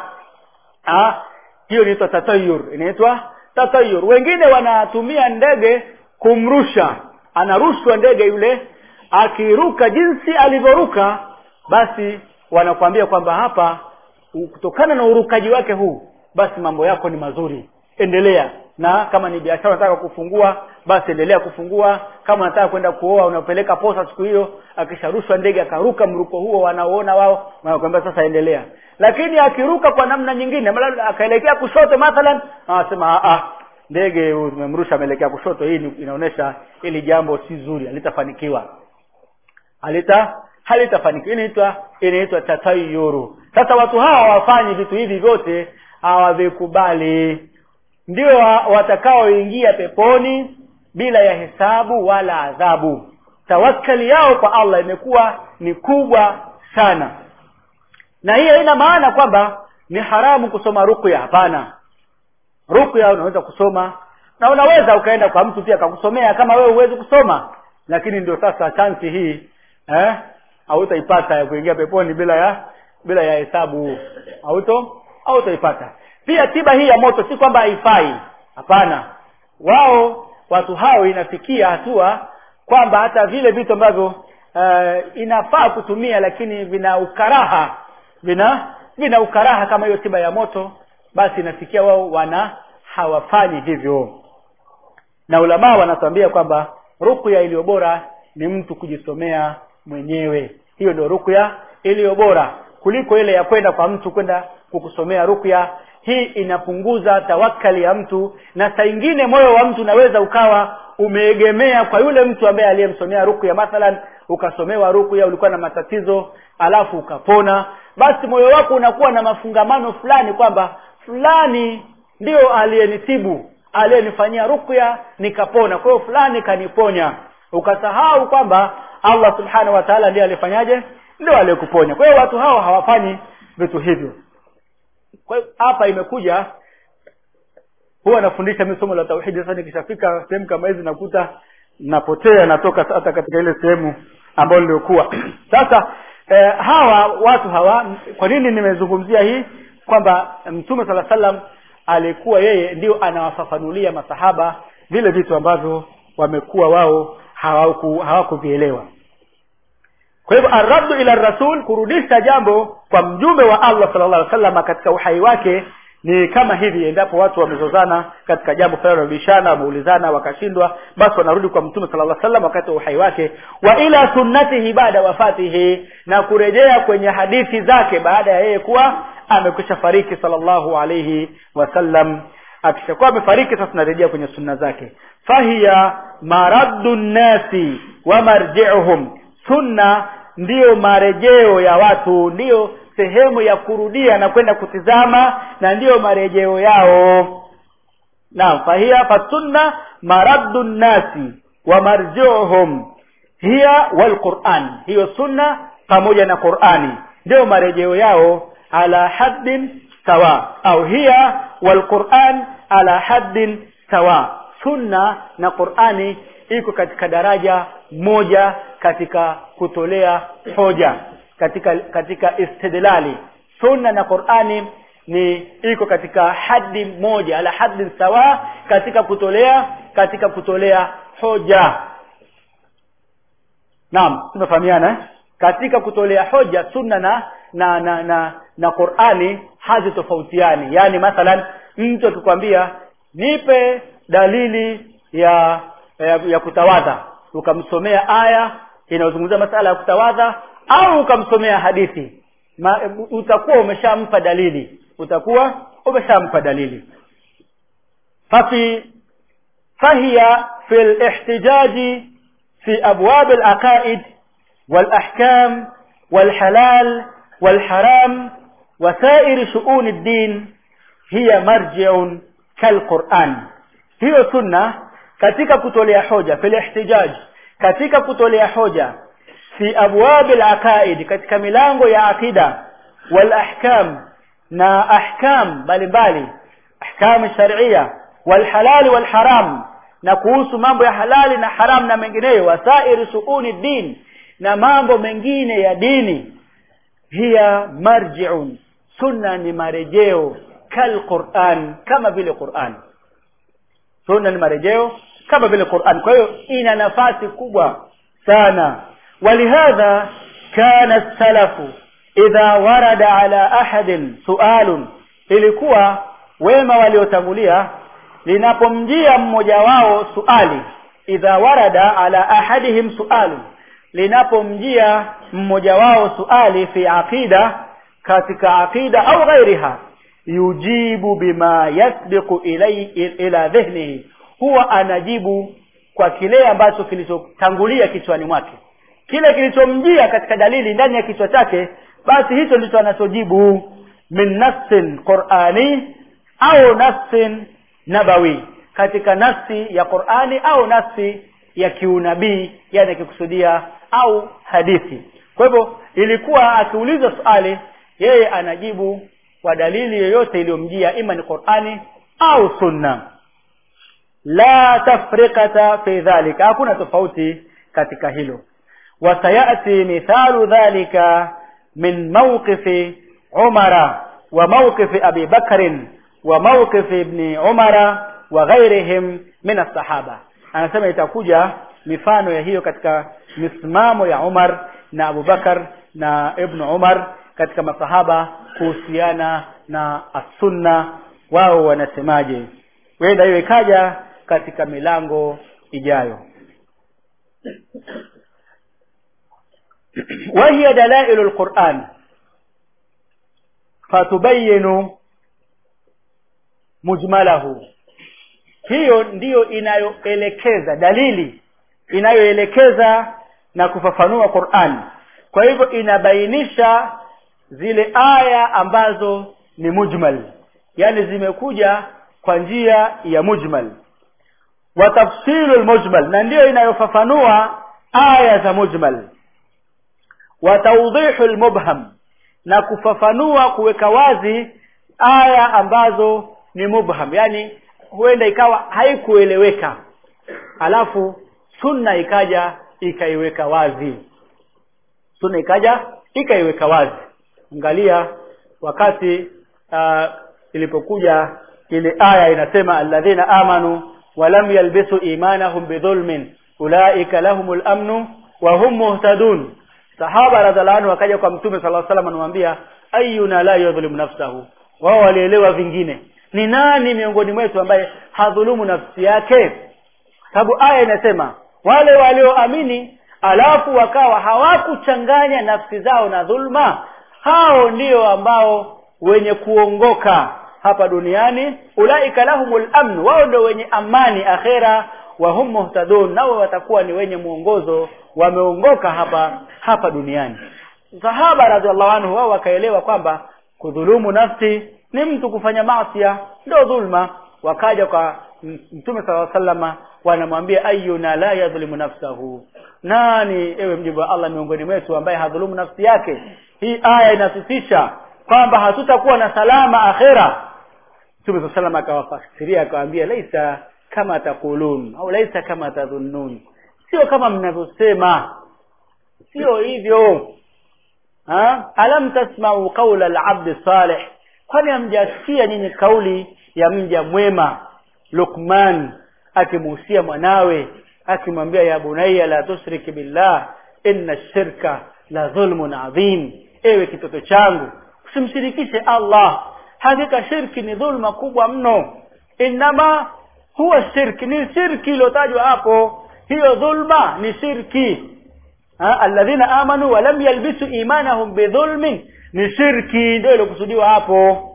ah hiyo inaitwa tatayur inaitwa tatayur wengine wanatumia ndege kumrusha anarushwa ndege yule akiruka jinsi alivyoruka basi wanakuambia kwamba hapa kutokana na urukaji wake huu basi mambo yako ni mazuri endelea na kama ni biashara unataka kufungua basi endelea kufungua kama unataka kwenda kuoa unapeleka posa siku hiyo akisharushwa ndege akaruka mruko huo wanaoona wao wanakuambia sasa endelea lakini akiruka kwa namna nyingine akaelekea kushoto mathalan anasema ah ndege umemrusha ameelekea kushoto hii inaonyesha hili jambo si zuri halitafanikiwa halita halitafanikiwa inaitwa inaitwa tatayuru sasa watu hawa hawafanyi vitu hivi vyote hawavikubali ndio watakaoingia peponi bila ya hesabu wala adhabu tawakkali yao kwa allah imekuwa ni kubwa sana na hii haina maana kwamba ni haramu kusoma rukya hapana rukya unaweza kusoma na unaweza ukaenda kwa mtu pia akakusomea kama wewe huwezi kusoma lakini ndio sasa chansi hii eh hautaipata ya kuingia peponi bila ya bila ya hesabu hauto hautaipata pia tiba hii ya moto si kwamba haifai hapana wao watu hao inafikia hatua kwamba hata vile vitu ambavyo uh, inafaa kutumia lakini vina ukaraha vina vina ukaraha kama hiyo tiba ya moto basi inafikia wao wana hawafanyi hivyo na ulamaa wanatuambia kwamba rukya iliyo bora ni mtu kujisomea mwenyewe hiyo ndio rukya iliyo bora kuliko ile ya kwenda kwa mtu kwenda kukusomea rukya hii inapunguza tawakali ya mtu na saa ingine moyo wa mtu unaweza ukawa umeegemea kwa yule mtu ambaye aliyemsomea rukya mathalan ukasomewa rukya ulikuwa na matatizo alafu ukapona basi moyo wako unakuwa na mafungamano fulani kwamba fulani ndio aliyenitibu aliyenifanyia rukya nikapona kwa hiyo fulani kaniponya ukasahau kwamba allah subhanahu wa taala ndiye alifanyaje ndio aliyekuponya kwa hiyo watu hao hawafanyi vitu hivyo kwa hiyo hapa imekuja huwa nafundisha mimi somo la tauhidi sasa nikishafika sehemu kama hizi nakuta napotea natoka hata katika ile sehemu ambayo niliokuwa sasa eh, hawa watu hawa kwa nini nimezungumzia hii kwamba mtume sala salam alikuwa yeye ndio anawafafanulia masahaba vile vitu ambavyo wamekuwa wao hawaku- hawakuvielewa kwa hivyo arraddu ila rasul kurudisha jambo kwa mjumbe wa allah sallallahu alaihi wasallam katika uhai wake ni kama hivi endapo watu wamezozana katika jambo fulani wanarudishana wameulizana wakashindwa basi wanarudi kwa mtume sallallahu alaihi wasallam wakati wa uhai wake wa ila sunnatihi baada wafatihi na kurejea kwenye hadithi zake baada ya yeye kuwa amekwisha fariki sallallahu alaihi wasallam akishakuwa amefariki sasa tunarejea kwenye sunna zake fahiya maraddu nnasi wa marjiuhum sunna ndiyo marejeo ya watu ndiyo sehemu ya kurudia na kwenda kutizama na ndiyo marejeo yao naam fahiya fasunna maraddu nnasi wa marjiuhum hiya walquran hiyo sunna pamoja na qurani ndio marejeo yao ala haddin sawa au hiya walquran ala haddin sawa sunna na qurani iko katika daraja moja katika kutolea hoja katika katika istidlali sunna na qurani ni iko katika hadi moja ala haddin sawa katika kutolea katika kutolea hoja naam tumefahamiana eh? katika kutolea hoja sunna na na na na, na qurani hazitofautiani yaani mathalan mtu akikwambia nipe dalili ya ya, ya kutawadha ukamsomea aya inayozungumzia masala ya kutawadha au ukamsomea hadithi Ma, utakuwa umeshampa dalili utakuwa umeshampa dalili fafi fahiya fi lihtijaji fi abwab alaqaid والاحكام والحلال والحرام وسائر شؤون الدين هي مرجع كالقرآن hiyo sunna katika kutolea hoja fil ihtijaj katika kutolea hoja fi abwab al katika milango ya akida wal ahkam na ahkam mbalimbali ahkam sharia wal halal wal haram na kuhusu mambo ya halali na haram na mengineyo wasairi suuni din na mambo mengine ya dini hiya marji'un sunna ni marejeo kal Qur'an kama vile Qur'an sunna ni marejeo kama vile Qur'an kwa hiyo ina nafasi kubwa sana walihadha kana salafu idha warada ala ahadin sualun ilikuwa wema waliotangulia linapomjia mmoja wao suali idha warada ala ahadihim sualun linapomjia mmoja wao suali fi aqida katika aqida au ghairiha yujibu bima yasbiqu ilay ila dhihnihi huwa anajibu kwa kile ambacho kilichotangulia kichwani mwake kile kilichomjia katika dalili ndani ya kichwa chake basi hicho ndicho anachojibu min nafsin qurani au nafsin nabawi katika nafsi ya qurani au nafsi ya kiunabii yani akikusudia au hadithi kwa hivyo ilikuwa akiulizwa swali yeye anajibu kwa dalili yoyote iliyomjia ima ni qurani au sunna la tafriqata fi dhalika hakuna tofauti katika hilo wasayati mithalu dhalika min mawqifi umara wa mawqifi abi bakrin wa mawqifi ibni umara wa ghairihim min as-sahaba anasema itakuja mifano ya hiyo katika misimamo ya Umar na Abu Bakar na Ibn Umar katika masahaba kuhusiana na as-sunna wao wanasemaje wenda hiyo ikaja katika milango ijayo وهي دلائل القرآن fatubayinu mujmalahu hiyo ndiyo inayoelekeza dalili inayoelekeza na kufafanua Qur'an kwa hivyo inabainisha zile aya ambazo ni mujmal yani zimekuja kwa njia ya mujmal wa tafsilul mujmal na ndiyo inayofafanua aya za mujmal wa tawdihul mubham na kufafanua kuweka wazi aya ambazo ni mubham yani huenda ikawa haikueleweka alafu sunna ikaja ikaiweka wazi sunna ikaja ikaiweka wazi angalia wakati uh, ilipokuja ile aya inasema alladhina amanu walam yalbisu imanahum bidhulmin ulaika lahumul amnu wa hum muhtadun sahaba radhiallahu anhu wakaja kwa mtume sallallahu alaihi wasallam anamwambia ayuna la yadhlimu nafsahu wao walielewa vingine ni nani miongoni mwetu ambaye hadhulumu nafsi yake sababu aya inasema wale walioamini alafu wakawa hawakuchanganya nafsi zao na dhulma hao ndio ambao wenye kuongoka hapa duniani ulaika lahumul amn wao ndio wenye amani akhera wa hum muhtadun nao watakuwa ni wenye mwongozo wameongoka hapa hapa duniani sahaba radhiallahu anhu wao wakaelewa kwamba kudhulumu nafsi ni mtu kufanya maasiya ndio dhulma wakaja kwa mtume sala sallama wanamwambia ayuna la yadhlimu nafsahu nani ewe mjibu wa Allah miongoni mwetu ambaye hadhulumu nafsi yake hii aya inasisisha kwamba hatutakuwa na salama akhera mtume sala sallama akawafasiria akawaambia laisa kama takulun au laisa kama tadhunnun sio kama mnavyosema sio hivyo ha alam tasma'u qawla al-'abd salih kwani hamjasikia nyinyi kauli ya mja mwema Luqman akimuhusia mwanawe akimwambia ya bunayya la tusrik billah inna shirka la dhulmun adhim ewe kitoto changu usimshirikishe Allah hakika shirki ni dhulma kubwa mno inama huwa shirki ni shirki iliyotajwa hapo hiyo dhulma ni shirki ha alladhina amanu wa lam yalbisu imanahum bidhulmin ni shirki ndio ilokusudiwa hapo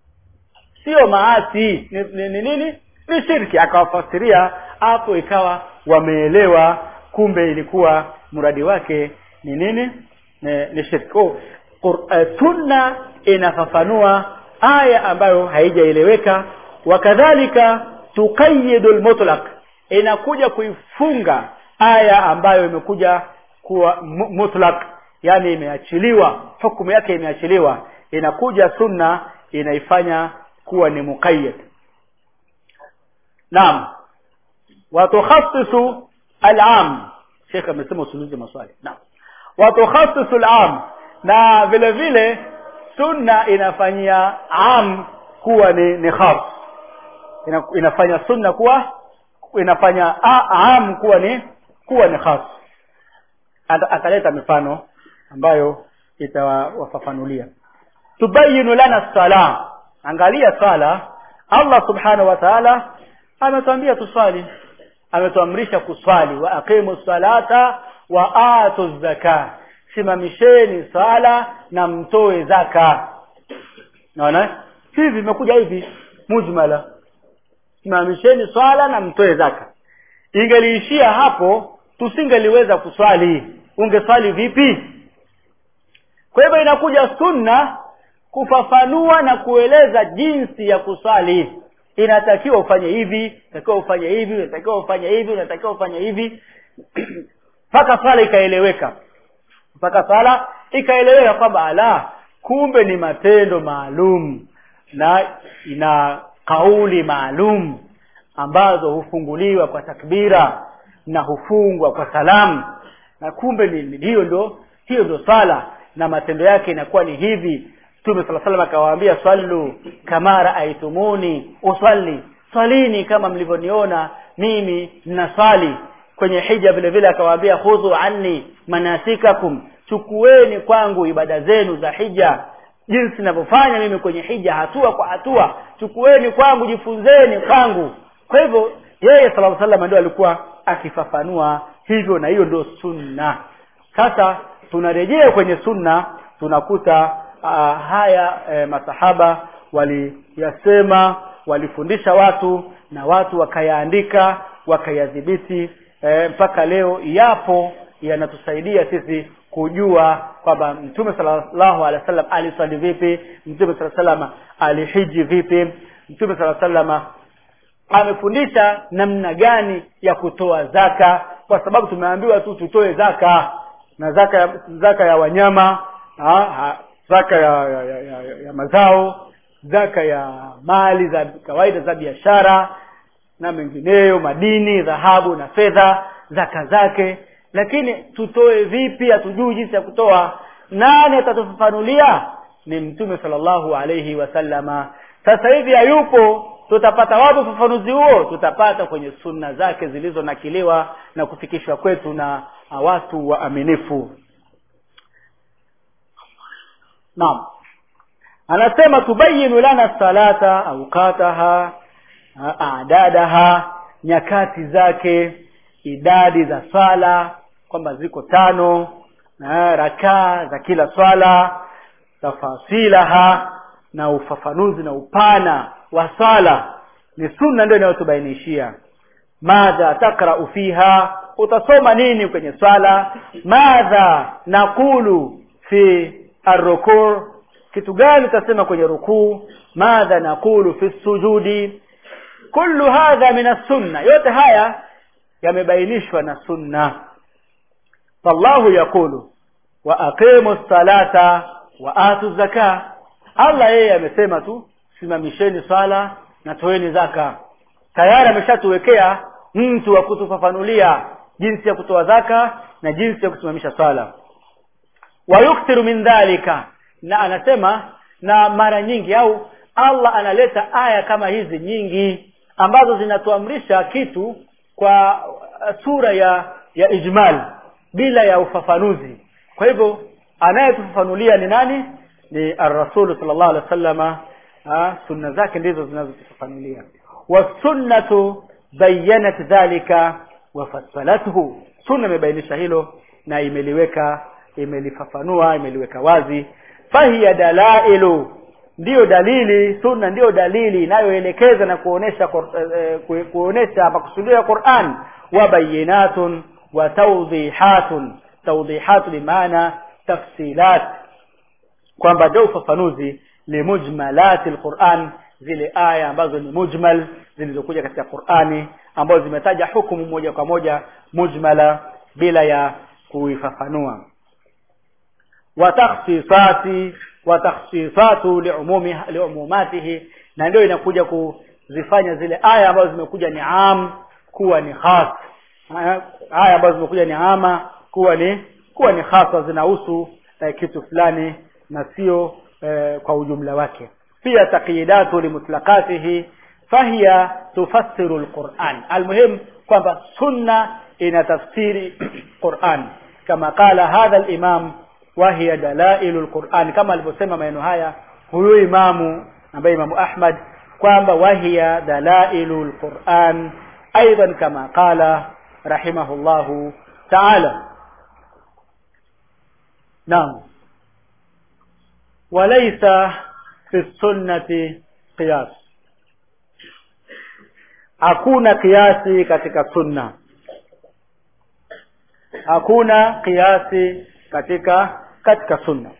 sio maasi ni ni- ni nini ni shirki akawafasiria hapo ikawa wameelewa kumbe ilikuwa mradi wake ni nini ni, ni shirki oh, Qur- eh, sunna inafafanua aya ambayo haijaeleweka wakadhalika tuqayidu lmutlaq inakuja kuifunga aya ambayo imekuja kuwa mu- mutlaq yani imeachiliwa hukumu yake imeachiliwa inakuja sunna inaifanya kuwa ni muqayyad naam watukhassisu al-am Sheikh amesema usuluzi maswali naam watukhassisu al-am na vile vile sunna inafanyia am kuwa ni, ni khas Ina, inafanya sunna kuwa inafanya a, am kuwa ni kuwa ni khas Ata- ataleta mifano ambayo itawafafanulia tubayinu lana sala angalia sala Allah subhanahu wa ta'ala ametuambia tuswali ametuamrisha kuswali wa aqimu salata wa atu zaka simamisheni sala na mtoe zaka naona hivi vimekuja hivi mujmala simamisheni swala na mtoe zaka ingeliishia hapo tusingeliweza kuswali ungeswali vipi kwa hivyo inakuja sunna kufafanua na kueleza jinsi ya kuswali inatakiwa ufanye hivi inatakiwa ufanye hivi inatakiwa ufanye hivi inatakiwa ufanye hivi mpaka swala ikaeleweka mpaka swala ikaeleweka kwamba ala kumbe ni matendo maalum na ina kauli maalum ambazo hufunguliwa kwa takbira na hufungwa kwa salamu na kumbe ni ni- hiyo ndo hiyo ndo swala na matendo yake inakuwa ni hivi Mtume sala salam akawaambia swallu kama raaitumuni usalli swalini kama mlivyoniona mimi ninaswali kwenye hija vile vile akawaambia khudhu anni manasikakum chukueni kwangu ibada zenu za hija jinsi ninavyofanya mimi kwenye hija hatua kwa hatua chukueni kwangu jifunzeni kwangu kwa hivyo yeye sallallahu alaihi wasallam ndio alikuwa akifafanua hivyo na hiyo ndio sunna sasa tunarejea kwenye sunna tunakuta uh, haya eh, masahaba waliyasema walifundisha watu na watu wakayaandika wakayadhibiti eh, mpaka leo yapo yanatusaidia sisi kujua kwamba mtume sallallahu alaihi wasallam aliswali vipi mtume sallallahu alaihi wasallam alihiji vipi mtume sallallahu alaihi wasallam amefundisha namna gani ya kutoa zaka kwa sababu tumeambiwa tu tutoe zaka na zaka ya, zaka ya wanyama ha, ha, zaka ya, ya, ya, ya, ya mazao zaka ya mali za kawaida za biashara na mengineyo madini dhahabu na fedha zaka zake lakini tutoe vipi hatujui jinsi ya kutoa nani atatufafanulia ni mtume sallallahu alayhi wasallama sasa hivi hayupo tutapata wapi ufafanuzi huo tutapata kwenye sunna zake zilizonakiliwa na kufikishwa kwetu na watu waaminifu naam anasema tubayinu lana salata aukataha adadaha nyakati zake idadi za swala kwamba ziko tano na rakaa za kila swala tafasilaha na ufafanuzi na upana wa swala ni sunna ndio inayotubainishia madha takrau fiha utasoma nini kwenye swala madha naqulu fi arrukur kitu gani utasema kwenye rukuu madha naqulu fi sujudi kullu hadha min sunna yote haya yamebainishwa na sunna fallahu yaqulu wa aqimu salata wa atu zaka Allah yeye amesema tu simamisheni swala na toeni zaka tayari ameshatuwekea mtu wa kutufafanulia jinsi ya kutoa zaka na jinsi ya kusimamisha swala wa yukthiru min dhalika na anasema na mara nyingi au Allah analeta aya kama hizi nyingi ambazo zinatuamrisha kitu kwa sura ya ya ijmal bila ya ufafanuzi kwa hivyo anayetufafanulia ni nani ni ar-rasul sallallahu alaihi wasallama sunna zake ndizo zinazotufafanulia wasunnatu bayanat dhalika wafassalathu sunna imebainisha hilo na imeliweka imelifafanua imeliweka wazi fahiya dalailu ndiyo dalili sunna ndiyo dalili inayoelekeza na kuonesha eh, kuonesha makusudio ya Qur'an wa bayinatun wa tawdihatun tawdihat bimaana tafsilat kwamba ndio ufafanuzi limujmalati alquran zile aya ambazo ni mujmal zilizokuja katika Qur'ani ambazo zimetaja hukumu moja kwa moja mujmala bila ya kuifafanua wa takhsisati wa takhsisatu liumumi liumumatihi na ndio inakuja kuzifanya zile aya ambazo zimekuja ni am kuwa ni khas aya ambazo zimekuja ni ama kuwa ni kuwa ni khasa zinahusu eh, kitu fulani na sio eh, kwa ujumla wake pia taqyidatu limutlaqatihi fahiya tufassiru alquran almuhim kwamba sunna inatafsiri Qur'an kama qala hadha alimam wa hiya dalailu alquran kama alivyosema maneno haya huyu imamu ambaye imamu Ahmad kwamba wahiya dalailu alquran aidan kama qala rahimahullahu ta'ala naam وليس في السنة قياس hakuna kiasi katika sunna hakuna kiasi katika katika sunna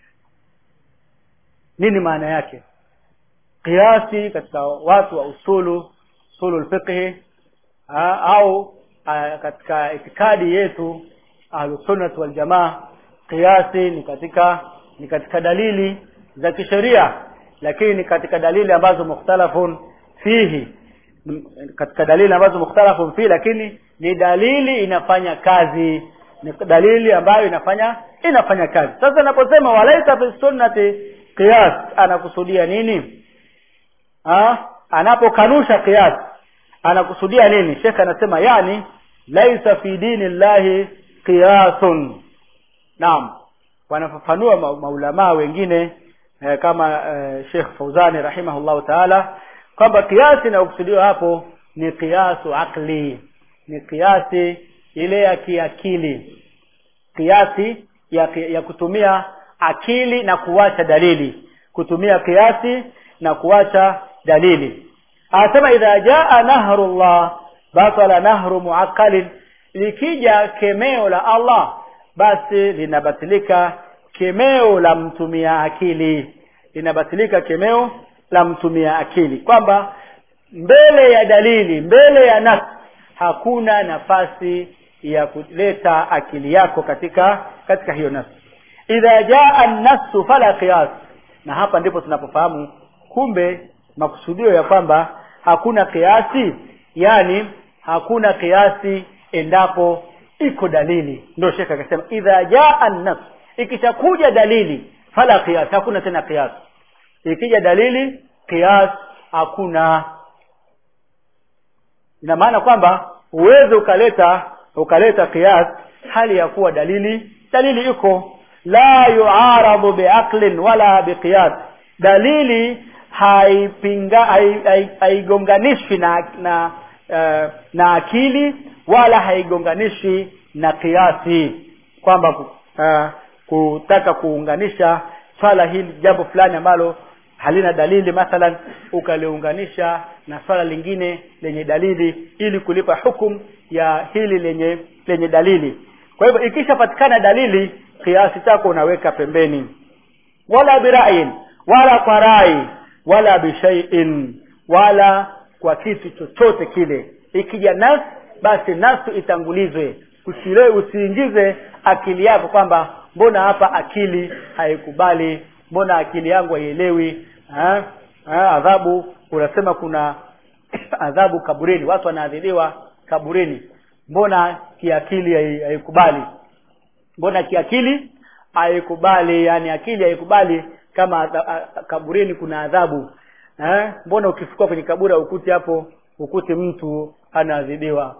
nini maana yake kiasi katika watu wa usulu usulu fiqh au a, katika itikadi yetu ahlusunnah wal jamaa kiasi ni katika ni katika dalili za kisheria lakini ni katika dalili ambazo mukhtalafun fihi katika dalili ambazo mukhtalafun fihi lakini ni dalili inafanya kazi ni dalili ambayo inafanya inafanya kazi sasa anaposema walaita fi sunnati qiyas anakusudia nini ha? anapokanusha qiyas anakusudia nini Sheikh anasema yani laisa fi dini llahi qiyasun naam wanafafanua ma maulamaa wengine eh, kama eh, Sheikh Fauzani rahimahullahu taala kwamba kiasi inayokusudiwa hapo ni kiasu akli ni kiasi ile ya kiakili kiasi ya, ya kutumia akili na kuwacha dalili kutumia kiasi na kuwacha dalili anasema idha jaa nahrullah batala nahru muaqqalin likija kemeo la Allah basi linabatilika kemeo la mtumia akili linabatilika kemeo la mtumia akili kwamba mbele ya dalili mbele ya nas hakuna nafasi ya kuleta akili yako katika katika hiyo nas idha jaa an-nassu fala qiyas na hapa ndipo tunapofahamu kumbe makusudio ya kwamba hakuna kiasi yani hakuna kiasi endapo iko dalili ndio shekha akasema idha jaa an-nas ikishakuja dalili fala qiyas hakuna tena qiyas ikija dalili qiyas hakuna ina maana kwamba uweze ukaleta ukaleta qiyas hali ya kuwa dalili dalili iko la yuaradu biaqlin wala biqiyas dalili haipinga haigonganishwi na na uh, na akili wala haigonganishi na kiasi kwamba uh, kutaka kuunganisha swala hili jambo fulani ambalo halina dalili mathalan ukaliunganisha na swala lingine lenye dalili ili kulipa hukum ya hili lenye lenye dalili kwa hivyo ikishapatikana dalili kiasi chako unaweka pembeni wala birain wala kwa rai wala bishaiin wala kwa kitu chochote kile ikija nas basi nasu itangulizwe usile usiingize akili yako kwamba mbona hapa akili haikubali mbona akili yangu haielewi ha? ha? adhabu unasema kuna adhabu kaburini watu wanaadhibiwa kaburini mbona kiakili haikubali mbona kiakili haikubali yani akili haikubali kama adha, a, kaburini kuna adhabu eh mbona ukifika kwenye kaburi ukuti hapo ukuti mtu anaadhibiwa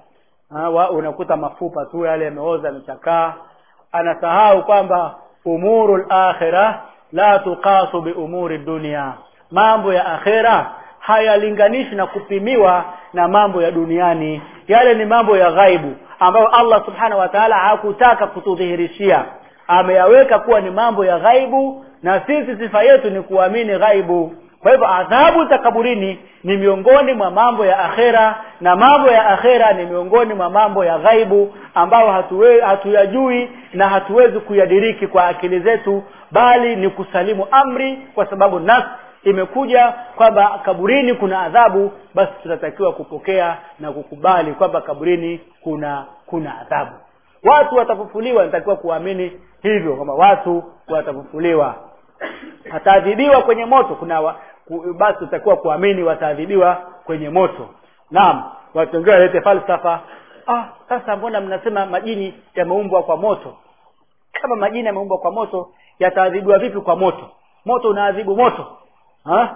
unakuta mafupa tu yale yameoza yamechakaa anasahau kwamba umurul akhirah la tuqasu bi umuri dunia mambo ya akhera hayalinganishi na kupimiwa na mambo ya duniani yale ni mambo ya ghaibu ambayo Allah subhanahu wa ta'ala hakutaka kutudhihirishia ameyaweka kuwa ni mambo ya ghaibu na sisi sifa yetu ni kuamini ghaibu kwa hivyo adhabu za kaburini ni miongoni mwa mambo ya akhera na mambo ya akhera ni miongoni mwa mambo ya ghaibu ambayo hatuwe, hatuyajui na hatuwezi kuyadiriki kwa akili zetu bali ni kusalimu amri kwa sababu nas imekuja kwamba kaburini kuna adhabu basi tunatakiwa kupokea na kukubali kwamba kaburini kuna kuna adhabu watu watafufuliwa natakiwa kuamini hivyo kwamba watu watafufuliwa wataadhibiwa kwenye moto kuna wa, ku, basi tutakuwa kuamini wataadhibiwa kwenye moto naam watu wengine walete falsafa ah sasa mbona mnasema majini yameumbwa kwa moto kama majini yameumbwa kwa moto yataadhibiwa vipi kwa moto moto unaadhibu moto ha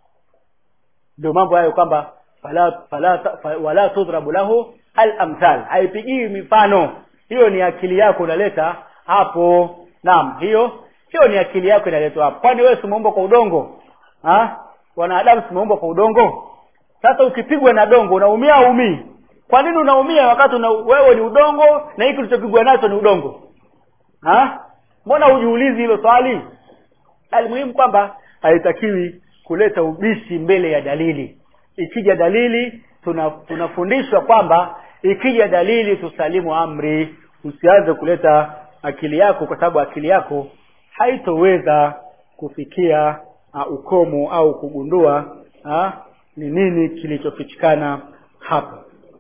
ndio mambo hayo kwamba fala fala fa, wala tudrabu lahu al-amthal haipigii mifano hiyo ni akili yako unaleta hapo naam hiyo hiyo ni akili yako inaletwa hapo kwani wewe umeumbwa kwa udongo ha wanadamu tumeumbwa kwa udongo sasa ukipigwa na dongo unaumia au umii kwa nini unaumia wakati una, wewe ni udongo na hiki ulichopigwa nacho ni udongo ha mbona hujiulizi hilo swali almuhimu kwamba haitakiwi kuleta ubishi mbele ya dalili ikija dalili tuna tunafundishwa kwamba ikija dalili tusalimu amri usianze kuleta akili yako kwa sababu akili yako haitoweza kufikia uh, ukomo au kugundua uh, ni nini kilichofichikana hapa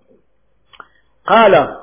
qala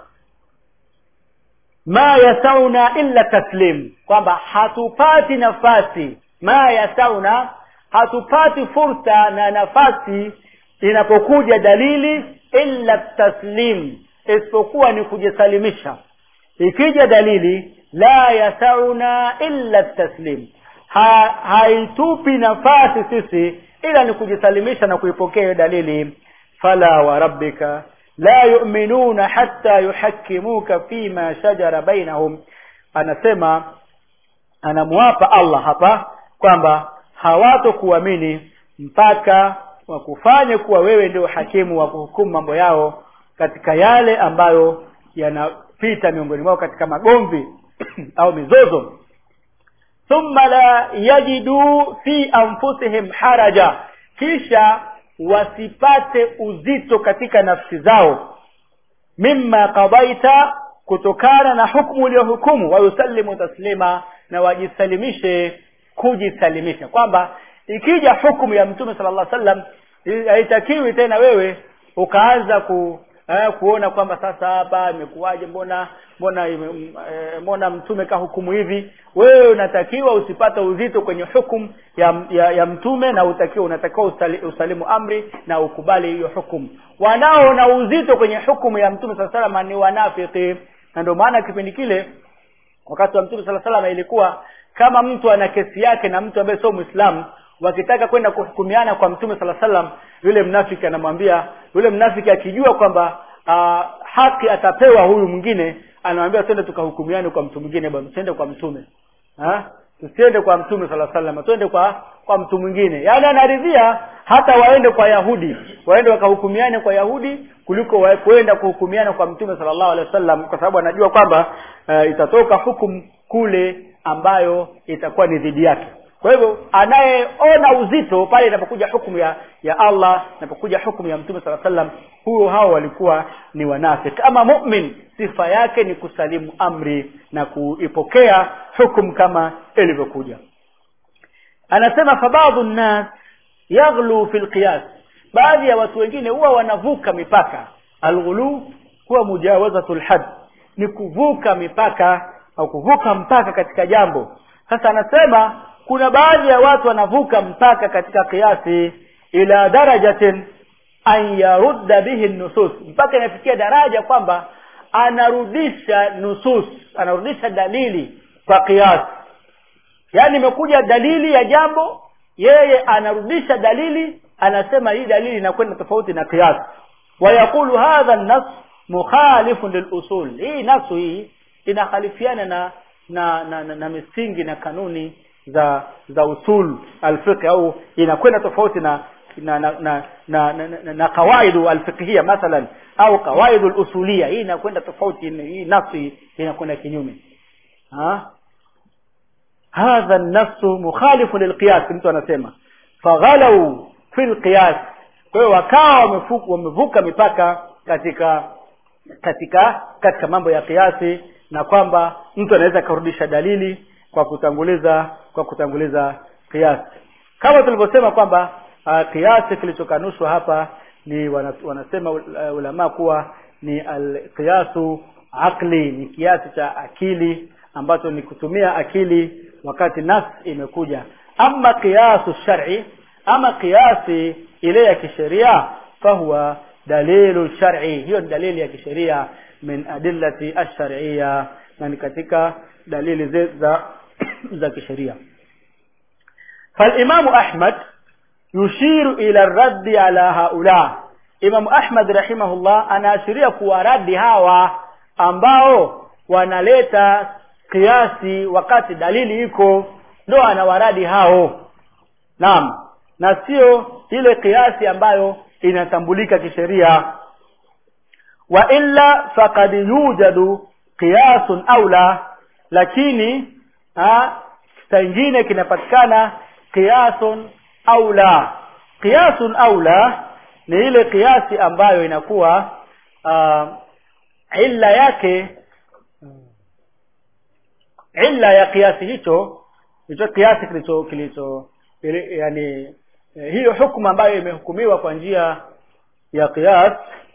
ma yasauna illa taslim kwamba hatupati nafasi ma yasauna hatupati fursa na nafasi inapokuja dalili illa taslim isipokuwa ni kujisalimisha ikija dalili la yasauna illa taslim ha, haitupi nafasi sisi ila ni kujisalimisha na kuipokea hiyo dalili fala wa rabbika la yu'minuna hatta yuhakkimuka fima shajara bainahum anasema anamwapa Allah hapa kwamba hawatokuamini mpaka wakufanye kuwa wewe ndio hakimu wa kuhukumu mambo yao katika yale ambayo yanapita miongoni mwao katika magomvi au mizozo thumma la yajidu fi anfusihim haraja kisha wasipate uzito katika nafsi zao mimma qadaita kutokana na hukumu uliyohukumu wayusallimu taslima na wajisalimishe kujisalimisha kwamba ikija hukumu ya mtume sallallahu alaihi wasallam haitakiwi tena wewe ukaanza ku eh, kuona kwamba sasa hapa imekuwaje mbona mbona ime, eh, mbona mtume kahukumu hivi wewe unatakiwa usipate uzito kwenye hukumu ya, ya, ya mtume na utakiwa unatakiwa usali, usalimu amri na ukubali hiyo hukumu wanaona uzito kwenye hukumu ya mtume saa salama ni wanafiki na ndio maana kipindi kile wakati wa mtume sala salama ilikuwa kama mtu ana kesi yake na mtu ambaye sio mwislamu wakitaka kwenda kuhukumiana kwa mtume sala salam yule mnafiki anamwambia yule mnafiki akijua kwamba uh, haki atapewa huyu mwingine anamwambia twende tukahukumiane kwa mtu mwingine bwana tusiende kwa mtume ha? tusiende kwa mtume sala salam twende kwa kwa mtu mwingine yaani anaridhia hata waende kwa yahudi waende wakahukumiane kwa yahudi kuliko wa- kwenda kuhukumiana kwa mtume sallallahu alaihi wasallam kwa sababu anajua kwamba uh, itatoka hukumu kule ambayo itakuwa ni dhidi yake kwa hivyo anayeona uzito pale inapokuja hukumu ya ya Allah inapokuja hukumu ya mtume sala sallam huyo hao walikuwa ni wanafiki ama mu'min sifa yake ni kusalimu amri na kuipokea hukumu kama ilivyokuja anasema fabadhu nnas yaghlu fil qiyas baadhi ya watu wengine huwa wanavuka mipaka alghulu huwa mujawazatul had ni kuvuka mipaka au kuvuka mpaka katika jambo sasa anasema kuna baadhi ya watu wanavuka mpaka katika kiasi ila darajatin an yarudda bihi nusus mpaka inafikia daraja kwamba anarudisha nusus anarudisha dalili kwa kiasi yaani imekuja dalili ya jambo yeye anarudisha dalili anasema hii dalili inakwenda tofauti na kiasi wayaqulu hadha an-nas mukhalifun lilusul hii nasu hii inakhalifiana na na, na, na, na misingi na kanuni za za usul alfiqh au inakwenda tofauti na na na na, na, na, na, na kawaidu alfiqhia mathalan au kawaidu alusulia hii inakwenda tofauti hii nafsi inakwenda kinyume ha hadha an-nafs mukhalifu lilqiyas mtu anasema faghalau fi alqiyas kwa hiyo wakawa wamevuka wamevuka mipaka katika katika katika mambo ya kiasi na kwamba mtu anaweza kurudisha dalili kwa kutanguliza kwa kutanguliza kiasi kama tulivyosema kwamba uh, kiasi kilichokanushwa hapa ni wana, wanasema uh, ulama kuwa ni alqiyasu aqli ni kiasi cha akili ambacho ni kutumia akili wakati nas imekuja ama kiasu shar'i ama kiasi ile ya kisheria fahuwa dalilu shar'i hiyo ni dalili ya kisheria min adillati ash-shar'iyya na ni katika dalili ze- za za kisheria فالإمام أحمد يشير إلى الرد على هؤلاء Imam Ahmad rahimahullah anaashiria kuwaradi hawa ambao wanaleta kiasi wakati dalili iko ndo anawaradi hao naam na sio ile kiasi ambayo inatambulika kisheria wa illa faqad yujadu qiyasun aula lakini ha, ingine kinapatikana qiyasun aula qiyasun aula ni ile kiasi ambayo inakuwa uh, illa yake illa ya kiasi hicho hicho kiasi kilicho kilicho ili- yani eh, hiyo hukumu ambayo imehukumiwa kwa njia ya qiyas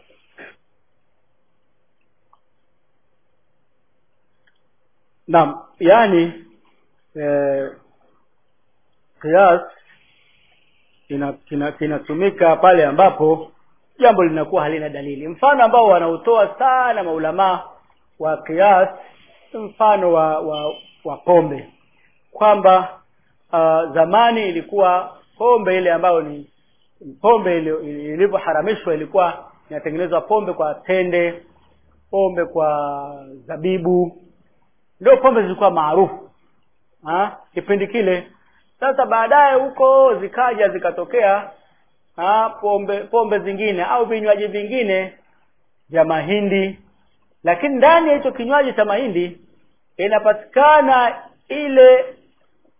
naam yani eh, qiyas ina- kina- kinatumika pale ambapo jambo linakuwa halina dalili mfano ambao wanautoa sana maulamaa wa qiyas mfano wa wa, wa pombe kwamba uh, zamani ilikuwa pombe ile ambayo ni pombe ile- ilivyoharamishwa ilikuwa inatengenezwa pombe kwa tende pombe kwa zabibu ndio pombe zilikuwa maarufu ha? kipindi kile sasa baadaye huko zikaja zikatokea ha? pombe pombe zingine au vinywaji vingine vya mahindi lakini ndani ya hicho kinywaji cha mahindi inapatikana ile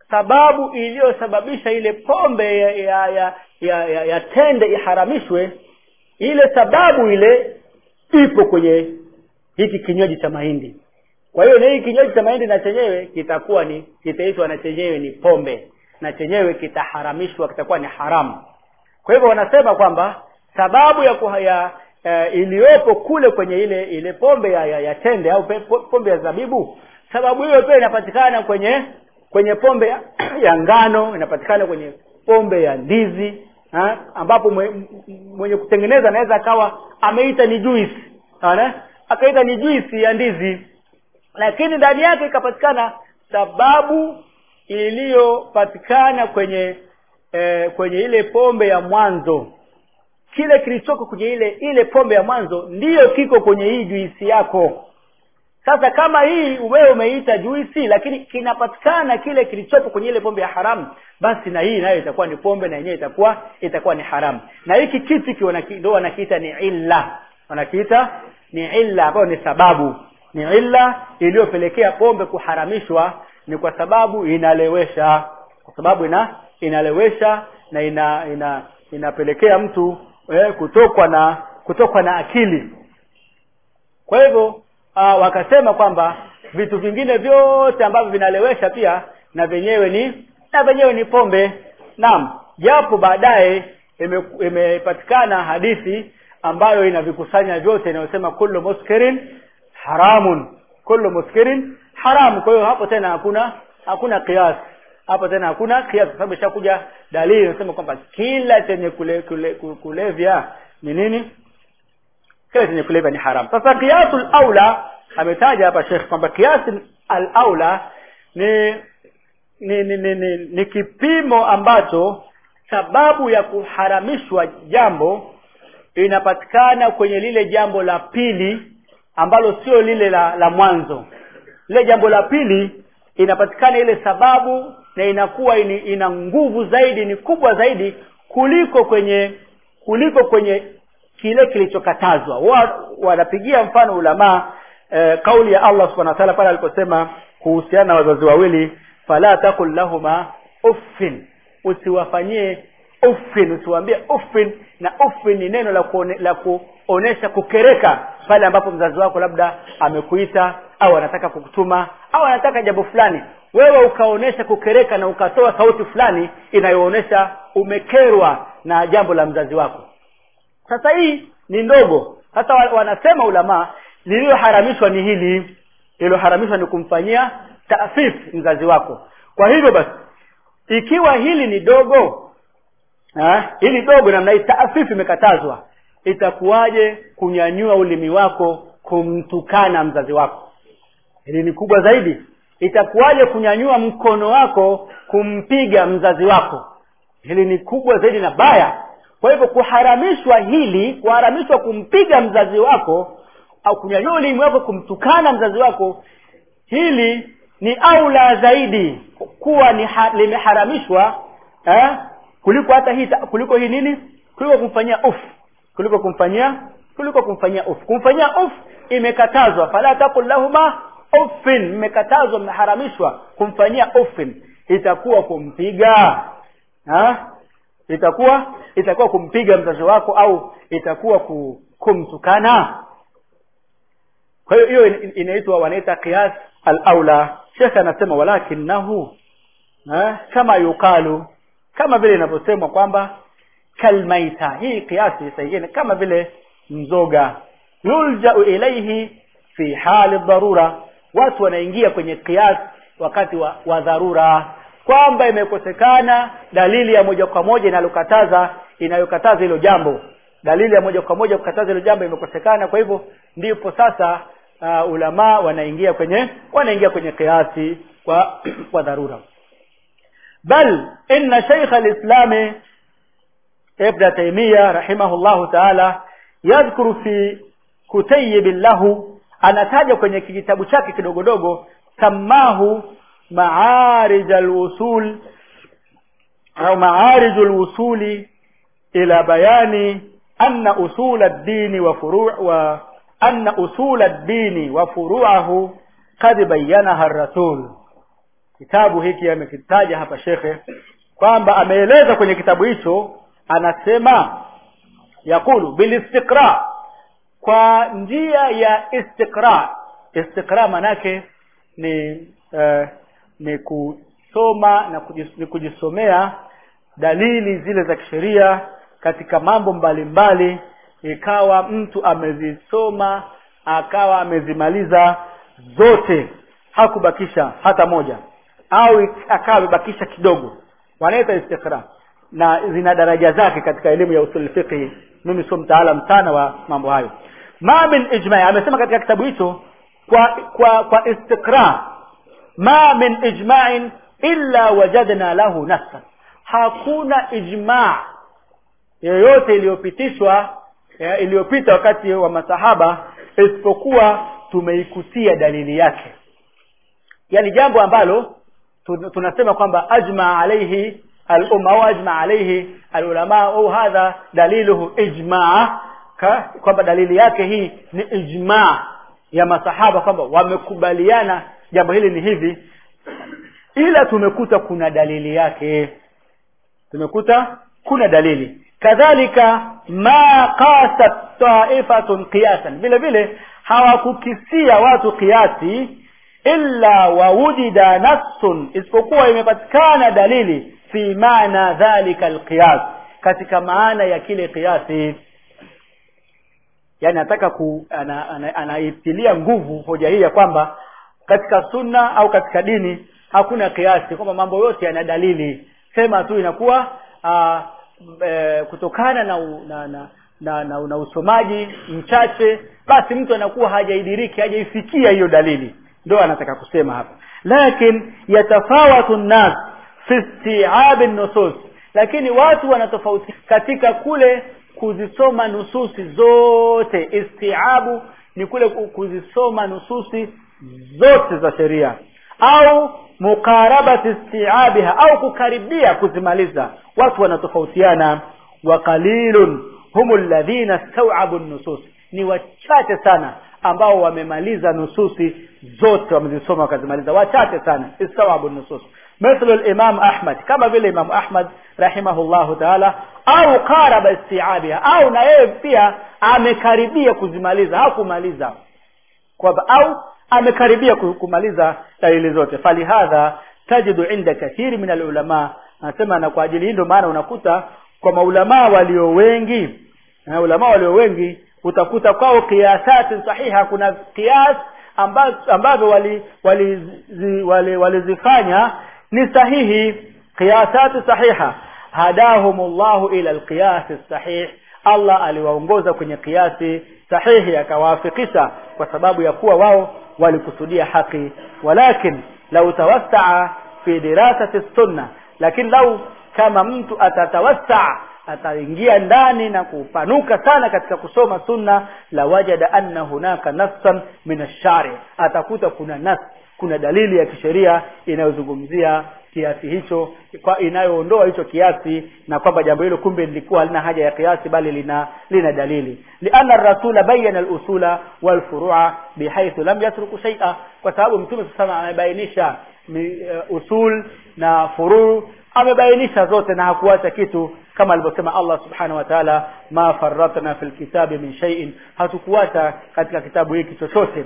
sababu iliyosababisha ile pombe ya ya, ya, ya, ya, ya tende iharamishwe ile sababu ile ipo kwenye hiki kinywaji cha mahindi kwa hiyo na hii kinywaji cha mahindi na chenyewe kitakuwa ni kitaitwa na chenyewe ni pombe na chenyewe kitaharamishwa kitakuwa ni haramu kwa hivyo wanasema kwamba sababu ya, kuha, ya uh, iliyopo kule kwenye ile ile pombe ya, ya, ya tende au pe, pombe ya zabibu sababu hiyo pia inapatikana kwenye kwenye pombe ya, ya ngano inapatikana kwenye pombe ya ndizi ha? ambapo mwe, mwenye kutengeneza anaweza akawa ameita ni juice Sawa? akaita ni juisi ya ndizi lakini ndani yake ikapatikana sababu iliyopatikana kwenye eh, kwenye ile pombe ya mwanzo kile kilichoko kwenye ile ile pombe ya mwanzo ndiyo kiko kwenye hii juisi yako sasa kama hii wewe umeita juisi lakini kinapatikana kile kilichopo kwenye ile pombe ya haramu basi na hii nayo itakuwa ni pombe na yenyewe itakuwa itakuwa ni haramu na hiki kitu ndio wanakiita ni illa wanakiita ni illa ambayo ni sababu ni illa iliyopelekea pombe kuharamishwa ni kwa sababu inalewesha kwa sababu ina inalewesha na ina, ina inapelekea mtu eh, kutokwa na kutokwa na akili kwa hivyo uh, wakasema kwamba vitu vingine vyote ambavyo vinalewesha pia na vyenyewe ni na vyenyewe ni pombe naam japo baadaye imepatikana ime hadithi ambayo inavikusanya vyote inayosema kullu muskirin haramun kullu muskirin haram kwa hiyo hapo tena hakuna hakuna kiasi hapo tena hakuna kiasi kwa sababu ishakuja dalili inasema kwamba kila chenye kule, kule, kulevya ni nini kila chenye kulevya ni haram sasa kiasul aula ametaja hapa Sheikh kwamba kiasi al aula ni ni, ni, ni, ni ni kipimo ambacho sababu ya kuharamishwa jambo inapatikana kwenye lile jambo la pili ambalo sio lile la, la mwanzo lile jambo la pili inapatikana ile sababu na inakuwa ini, ina nguvu zaidi ni kubwa zaidi kuliko kwenye kuliko kwenye kile kilichokatazwa wanapigia mfano ulamaa e, kauli ya Allah subhanahu wa ta'ala pale aliposema kuhusiana na wazazi wawili fala takul lahuma uffin usiwafanyie uffin usiwaambie uffin na uffin ni neno la kuone, la kuonesha kukereka pale ambapo mzazi wako labda amekuita au anataka kukutuma au anataka jambo fulani wewe ukaonesha kukereka na ukatoa sauti fulani inayoonesha umekerwa na jambo la mzazi wako sasa hii ni ndogo sasa wanasema ulamaa lililoharamishwa ni hili lililoharamishwa ni kumfanyia taafif mzazi wako kwa hivyo basi ikiwa hili ni dogo ha? hili dogo namna hii taafifu imekatazwa itakuwaje kunyanyua ulimi wako kumtukana mzazi wako hili ni kubwa zaidi itakuwaje kunyanyua mkono wako kumpiga mzazi wako hili ni kubwa zaidi na baya kwa hivyo kuharamishwa hili kuharamishwa kumpiga mzazi wako au kunyanyua ulimi wako kumtukana mzazi wako hili ni aula zaidi kuwa ni ha, limeharamishwa eh, kuliko hata hii kuliko hii nini kuliko kumfanyia uf kuliko kumfanyia kuliko kumfanyia uf kumfanyia uf imekatazwa fala takul lahuma uffin imekatazwa imeharamishwa kumfanyia uffin itakuwa kumpiga ha? itakuwa itakuwa kumpiga mzazi wako au itakuwa kumtukana kwa hiyo hiyo inaitwa wanaita qiyas al-aula shekhe anasema walakinahu kama yukalu kama vile inavyosemwa kwamba kalmaita hii kiasi sahihi kama vile mzoga yuljau ilaihi fi hali dharura watu wanaingia kwenye kiasi wakati wa, wa dharura kwamba imekosekana dalili ya moja kwa moja inalokataza inayokataza hilo jambo dalili ya moja kwa moja kukataza hilo jambo imekosekana kwa hivyo ndipo sasa uh, ulamaa wanaingia kwenye wanaingia kwenye kiasi kwa kwa dharura bal inna shaykh al-islam ibn taymiyyah rahimahullahu ta'ala yadhkuru fi kutayib lahu anataja kwenye kijitabu chake kidogodogo samahu ma'arij al-usul au ma'arij al-usuli ila bayani anna usul ad-din wa furu' wa anna usul ad-din wa furu'ahu qad bayyanaha ar-rasul kitabu hiki amekitaja hapa shekhe kwamba ameeleza kwenye kitabu hicho anasema yakulu bilistiqra kwa njia ya istiqra istiqra manake ni uh, ni kusoma na kujis, ni kujisomea dalili zile za kisheria katika mambo mbalimbali ikawa mtu amezisoma akawa amezimaliza zote hakubakisha hata moja au akawa amebakisha kidogo wanaita istiqra na zina daraja zake katika elimu ya usul fiqh mimi sio mtaalam sana wa mambo hayo ma min ijma amesema katika kitabu hicho kwa kwa kwa istiqra ma min ijma'in illa wajadna lahu nassa hakuna ijma' yoyote iliyopitishwa iliyopita wakati wa masahaba isipokuwa tumeikutia dalili yake yani jambo ambalo tunasema kwamba ajma alayhi al-umma au ajma alayhi al-ulama au hadha daliluhu ijma kwamba dalili yake hii ni ijma ya masahaba kwamba wamekubaliana jambo hili ni hivi ila tumekuta kuna dalili yake tumekuta kuna dalili kadhalika ma qasat ta'ifatun qiyasan vile vile hawakukisia watu kiasi illa wawujida nassun isipokuwa imepatikana dalili fi maana dhalika alqiyas katika maana ya kile kiasi yani nataka ku anaitilia ana, ana nguvu hoja hii ya kwamba katika sunna au katika dini hakuna kiasi kwamba mambo yote yana dalili sema tu inakuwa aa, e, kutokana na, na, na na, na, na usomaji mchache basi mtu anakuwa hajaidiriki hajaifikia hiyo dalili ndio anataka kusema hapa lakin yatafawatu nnas fi isti'ab nusus lakini watu wanatofauti katika kule kuzisoma nususi zote istiabu ni kule kuzisoma nususi zote za sheria au muqarabati istiabiha au kukaribia kuzimaliza watu wanatofautiana wa qalilun humul ladhina stau'abu nusus ni wachache sana ambao wamemaliza nususi zote wamezisoma wakazimaliza wachache sana istawabu nusus مثل الامام احمد كما vile imam ahmad rahimahullahu taala au qaraba isti'abiha au na yeye pia amekaribia kuzimaliza hakumaliza kwamba au amekaribia kumaliza dalili zote falihadha tajidu inda kathiri min alulama anasema na kwa ajili hii ndio maana unakuta kwa maulamaa walio wengi na ulama walio wengi utakuta kwao kiasati sahiha kuna kias ambavyo wali walizifanya wali, wali, wali ni sahihi qiyasati sahiha hadahumullahu ila alqiyas sahih Allah aliwaongoza kwenye kiasi sahihi akawafikisha kwa sababu ya kuwa wao walikusudia haki walakin lau tawassaa fi dirasati sunna lakini lau kama mtu atatawassaa ataingia ndani na kupanuka sana katika kusoma sunna la wajada anna hunaka nassan min ash-shari atakuta kuna nas kuna dalili ya kisheria inayozungumzia kiasi hicho kwa inayoondoa hicho kiasi na kwamba jambo hilo kumbe lilikuwa halina haja ya kiasi bali lina lina dalili lianna ar-rasula bayyana al-usula wal furu'a bihaythu lam yatruku shay'a kwa sababu mtume sana amebainisha uh, usul na furu amebainisha zote na hakuacha kitu kama alivyosema Allah subhanahu wa ta'ala ma farratna fil kitabi min shay'in hatukuacha katika kitabu hiki chochote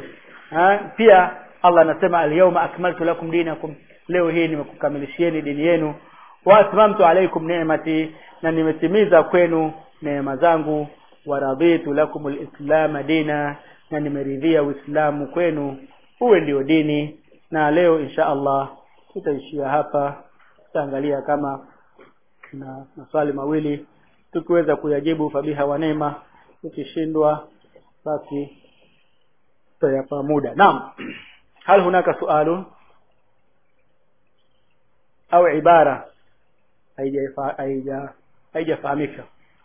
pia Allah anasema al-yawma akmaltu lakum dinakum leo hii nimekukamilishieni dini yenu wa atmamtu alaykum ni'mati na nimetimiza kwenu neema zangu wa raditu lakum al-islam dina na nimeridhia uislamu kwenu uwe ndio dini na leo insha Allah tutaishia hapa tutaangalia kama na maswali mawili tukiweza kuyajibu fabiha wa neema tukishindwa basi tutayapa muda naam hal hunaka sualun au ibara haija haijafahamika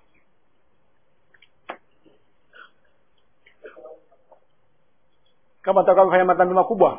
kama atakuwa kufanya madhambi makubwa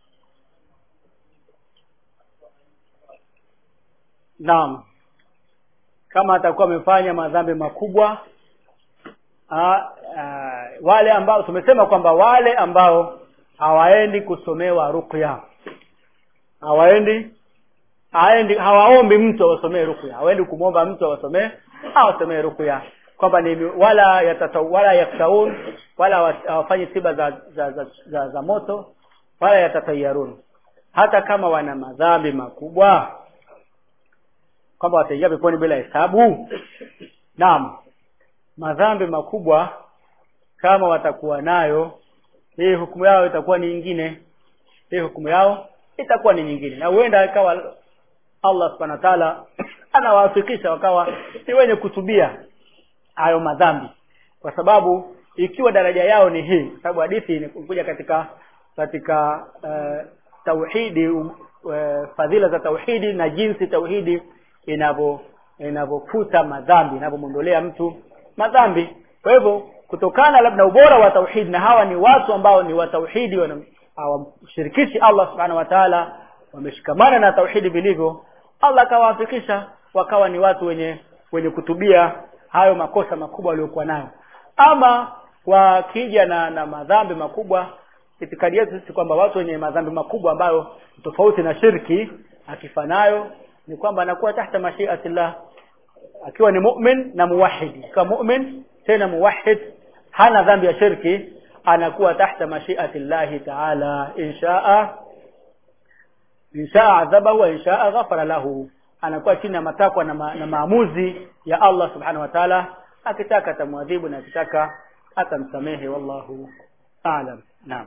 naam kama atakuwa amefanya madhambi makubwa aa, aa, wale ambao tumesema kwamba wale ambao hawaendi kusomewa ruqya hawaendi haendi hawaombi mtu awasomee ruqya hawaendi kumwomba mtu awasomee awasomee ruqya kwamba ni wala yatata, wala yaktaun wala hawafanyi tiba za za, za, za za moto wala yatatayarun hata kama wana madhambi makubwa kwamba wataingia peponi bila hesabu naam madhambi makubwa kama watakuwa nayo hii hukumu yao itakuwa ni nyingine hii hukumu yao itakuwa ni nyingine na huenda ikawa Allah subhanahu wa ta'ala anawafikisha wakawa ni wenye kutubia hayo madhambi kwa sababu ikiwa daraja yao ni hii kwa sababu hadithi inakuja katika katika uh, tauhidi uh, fadhila za tauhidi na jinsi tauhidi inavyo inavyofuta madhambi inavyomwondolea mtu madhambi kwa hivyo kutokana labda ubora wa tauhidi na hawa ni watu ambao ni wa tauhidi hawamshirikishi Allah subhanahu wa ta'ala wameshikamana na tauhidi vilivyo Allah akawafikisha wakawa ni watu wenye wenye kutubia hayo makosa makubwa waliokuwa nayo ama wakija na na madhambi makubwa itikadi yetu sisi kwamba watu wenye madhambi makubwa ambayo tofauti na shirki akifanayo ni kwamba anakuwa tahta mashiatillah akiwa ni mu'min na muwahhid kama mu'min tena muwahhid hana dhambi ya shirki anakuwa tahta mashiatillahi ta'ala inshaa inshaa adhabahu wa inshaa ghafara lahu anakuwa chini ya matakwa na, ma, na maamuzi ya Allah subhanahu wa ta'ala akitaka atamwadhibu na akitaka atamsamehe wallahu a'lam naam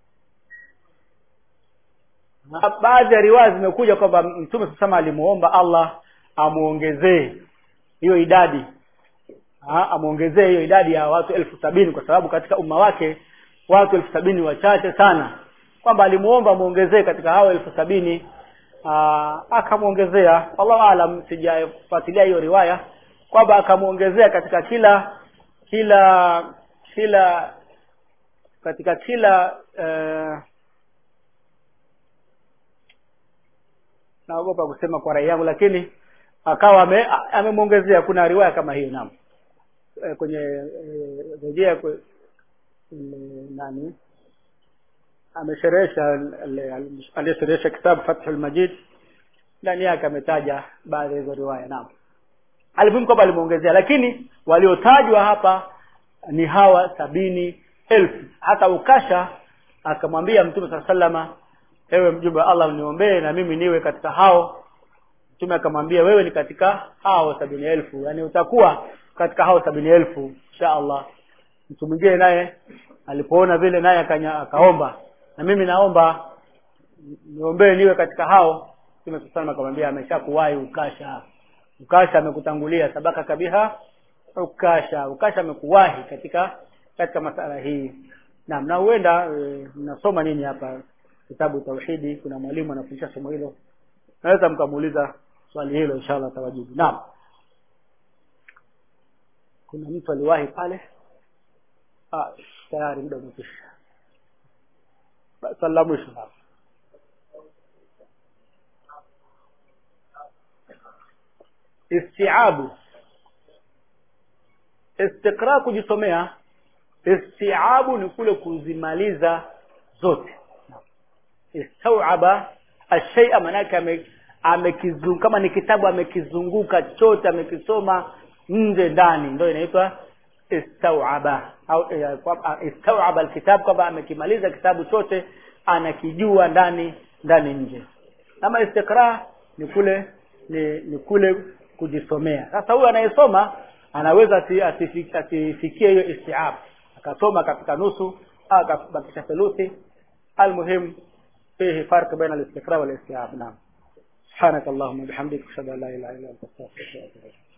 baadhi ya riwaya zimekuja kwamba mtume sasa alimuomba Allah amuongezee hiyo idadi ha, amuongezee hiyo idadi ya watu elfu sabini kwa sababu katika umma wake watu elfu sabini wachache sana kwamba alimuomba amuongezee katika hao elfu sabini akamwongezea wallahu alam sijafuatilia hiyo riwaya kwamba akamwongezea katika kila kila kila katika kila uh, naogopa kusema kwa rai yangu lakini akawa amemwongezea kuna riwaya kama hiyo naam e, kwenye rejea e, kwe, nani amesherehesha aliyesherehesha kitabu Fathul Majid ndani yake ametaja baadhi ya hizo riwaya naam alimuhimu kwamba alimuongezea lakini waliotajwa hapa ni hawa sabini elfu hata ukasha akamwambia mtume saa salama ewe mjumbe wa Allah niombee na mimi niwe katika hao mtume akamwambia wewe ni katika hao sabini elfu yani utakuwa katika hao sabini elfu insha Allah mtu mwingine naye alipoona vile naye akaomba na mimi naomba niombee niwe katika hao mtume sallallahu akamwambia ameshakuwahi ukasha ukasha amekutangulia sabaka kabiha ukasha ukasha amekuwahi katika katika masala hii naam na huenda e, mnasoma nini hapa kitabu tauhidi kuna mwalimu anafundisha somo hilo naweza mkamuuliza swali hilo inshallah tawajibu naam kuna mtu aliwahi pale ah tayari muda umekwisha swali la mwisho istiabu istiqra kujisomea istiabu ni kule kuzimaliza zote istauaba ashay'a manake ame, amekizunguka kama ni kitabu amekizunguka chote amekisoma nje ndani ndio inaitwa istauaba au istauaba alkitab kwamba amekimaliza kitabu chote anakijua ndani ndani nje ama istiqra ni kule ni, ni kule kujisomea sasa huyu anayesoma anaweza asifikie hiyo istiab akasoma katika nusu au akabakisha theluthi almuhim فيه فرق بين الاستقراء والاستيعاب نعم سبحانك اللهم وبحمدك اشهد ان لا اله الا انت استغفرك واتوب اليك